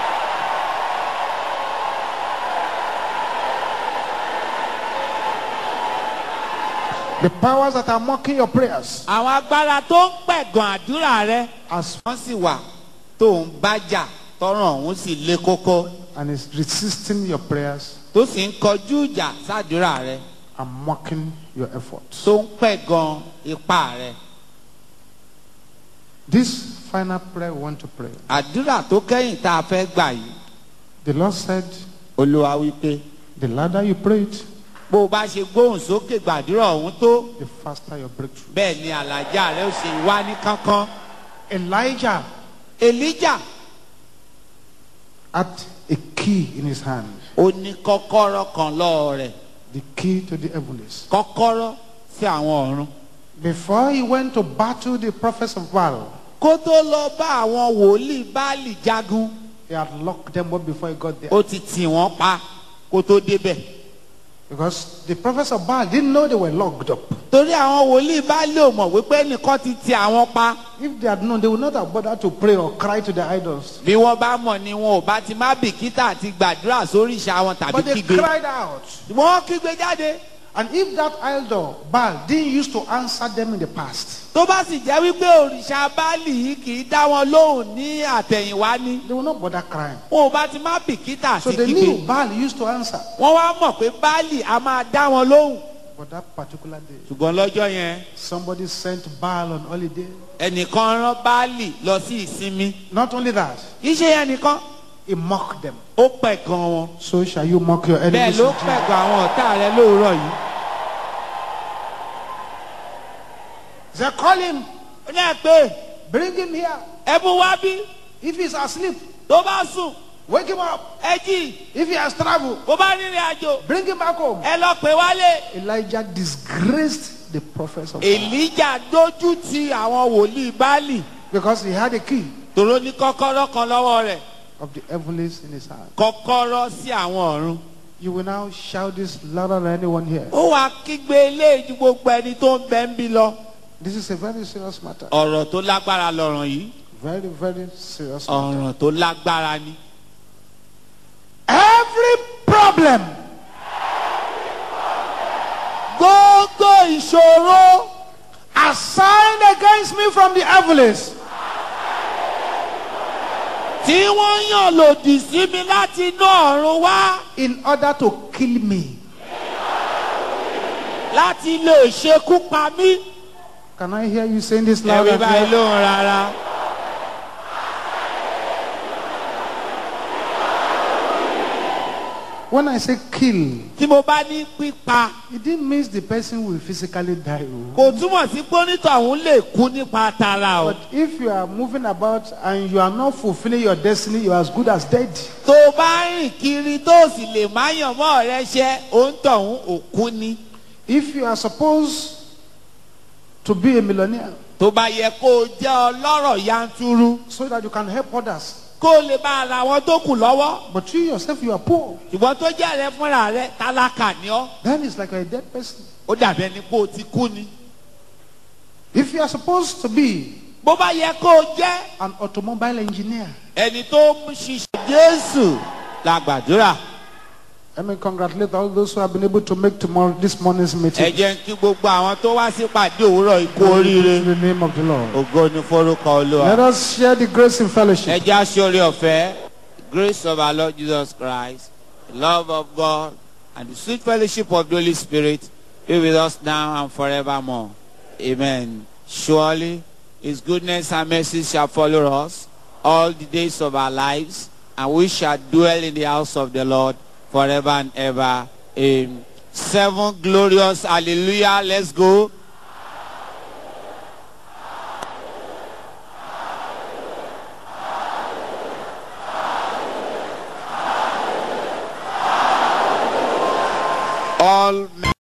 The powers that are mocking your prayers àwọn agbára tó ń pẹ̀gàn àdúrà rẹ as wọ́n sì wà tó ń bá jà tọrọ ọ̀hún sì le kókó and is resisting your prayers tó sì ń kọjú ìjà sádùúrà rẹ and mocking your efforts. tó ń pẹ̀gàn ipá rẹ. This final prayer we want to pray. àdúrà tó kẹ́yìn tá a fẹ́ gbà yìí The Lord said, olúwa wípé the louder you pray it, bó o bá ṣe gbóhùn sókè gbàdúrà ọ̀hún tó the faster your breakthrough. bẹ́ẹ̀ ni àlàjá rẹ ó ṣe wá ní kánkán. Elijah elijah had a key in his hand, ó ní kọ́kọ́rọ́ kan lọ́wọ́ rẹ̀ the key to the heavens. kọ́kọ́rọ́ sí àwọn ọ̀run. Before he went to battle the prophets of Baal, kó tó lọ bá àwọn wòlíì báàlì jagun he had locked them up before he got there. ó ti tì wọ́n pa kó tó débẹ̀. Because the prophets of Baal didn't know they were locked up. torí àwọn wòlíì báàlì ò mọ̀ wípé ẹnìkan ti tì àwọn pa. If they had known, they would not have bothered to pray or cry to their idols. bí wọ́n bá mọ̀ ni wọn ò bá ti má bìkítà àti gbàdúrà sórí ìṣà wọn tàbí But they kígbe. cried out. wọ́n kígbe jáde. And if that idol, Baal, didn't used to answer them in the past, tó bá sì jẹ́ wípé òrìṣà báàlì yìí kì í dá wọn lóhùn ní àtẹ̀yìnwá ni. they would not bother crying. wọn ò bá ti má bìkítà So àti they kígbe. knew Baal used to answer. wọ́n wá mọ̀ pé báàlì a máa dá wọn lóhùn. But that particular day, ṣùgbọ́n lọ́jọ́ yẹn somebody sent Baal on holiday. ẹnìkan rán báàlì lọ sí ìsinmi. Not only that, kì í ṣe yẹn nìkan he mocked them. ó pẹ̀ gan wọn. So shall you mock your bẹ́ẹ̀ enemies. ló in Jesus. pẹ̀ gan àwọn ọ̀tá rẹ lóòrọ̀ yìí. They call him, ó ní ẹ pé bring him here. ẹ mú wá bí If he's asleep, tó bá sùn wake him up. ẹ jí If he has traveled, bó bá rìnrìn àjò bring him back home. ẹ lọ pè wálé. Elijah disgraced the prophets of God èlíjà dójú ti àwọn wòlíì báàlì because he had a key tòró ní kọ́kọ́rọ́ kan lọ́wọ́ rẹ̀ of the heavens in his hand. kọ́kọ́rọ́ sí àwọn ọ̀run. You will now shout this louder than anyone here. ó wàá kígbe eléyìí ju gbogbo ẹni tó ń bẹ ń bí lọ. This is a very serious matter. ọ̀rọ̀ tó lágbára lọ̀rọ̀ yìí Very, very serious matter. ọ̀rọ̀ tó lágbára ni. Every problem gbogbo ìṣòro assigned against me from the heavens tí wọ́n yàn lòdì sí mi láti inú ọ̀run wá in order to kill me. láti lè ṣekú pa mí. Can I hear you saying this loud ẹ̀rí and báyìí clear? lóhùn rárá. When I say kill, tí mo bá ní pípa it didn't mean the person will physically die. oh. kò túmọ̀ sí pé onítọ̀hún lè kú nípa tara o. But if you are moving about and you are not fulfilling your destiny, you are as good as dead. tó o bá rìn kiri tó o sì lè má yàn mọ́ ọ̀rẹ́ ṣẹ́ òǹtọ̀hún òkú ni. If you are supposed to be a millionaire tó bá yẹ kó o jẹ́ ọlọ́rọ̀ yanturu so that you can help others, kó o lè bá ara wọn tó kù lọ́wọ́. but you yourself you are poor, ṣùgbọ́n tó jẹ́ rẹ fúnra rẹ tálákà ni ọ́. then it's like you're a dead person. ó dàbí ẹni pé o ti kú ni. If you are supposed to be bó bá yẹ kó o jẹ́ an automobile engineer, ẹni tó ń ṣiṣẹ́ jésù la gbàdúrà. let me congratulate all those who have been able to make tomorrow this morning's ẹ meeting. jẹ́ kí gbogbo àwọn tó wá sí pàdé òwúrọ̀ ikú oríire. In the name of the Lord. ògo ni forúkọ olúwa. Let us share the grace in ẹ fellowship. jẹ́ aṣọ́rí ọ̀fẹ́ grace of our lord jesus christ the love of god and the sweet fellowship of the holy spirit be with us now and forevermore amen surely his goodness and mercy shall follow us all the days of our lives and we shall dwell in the house of the lord forever and ever amen seven glorious hallelujah let's go. all men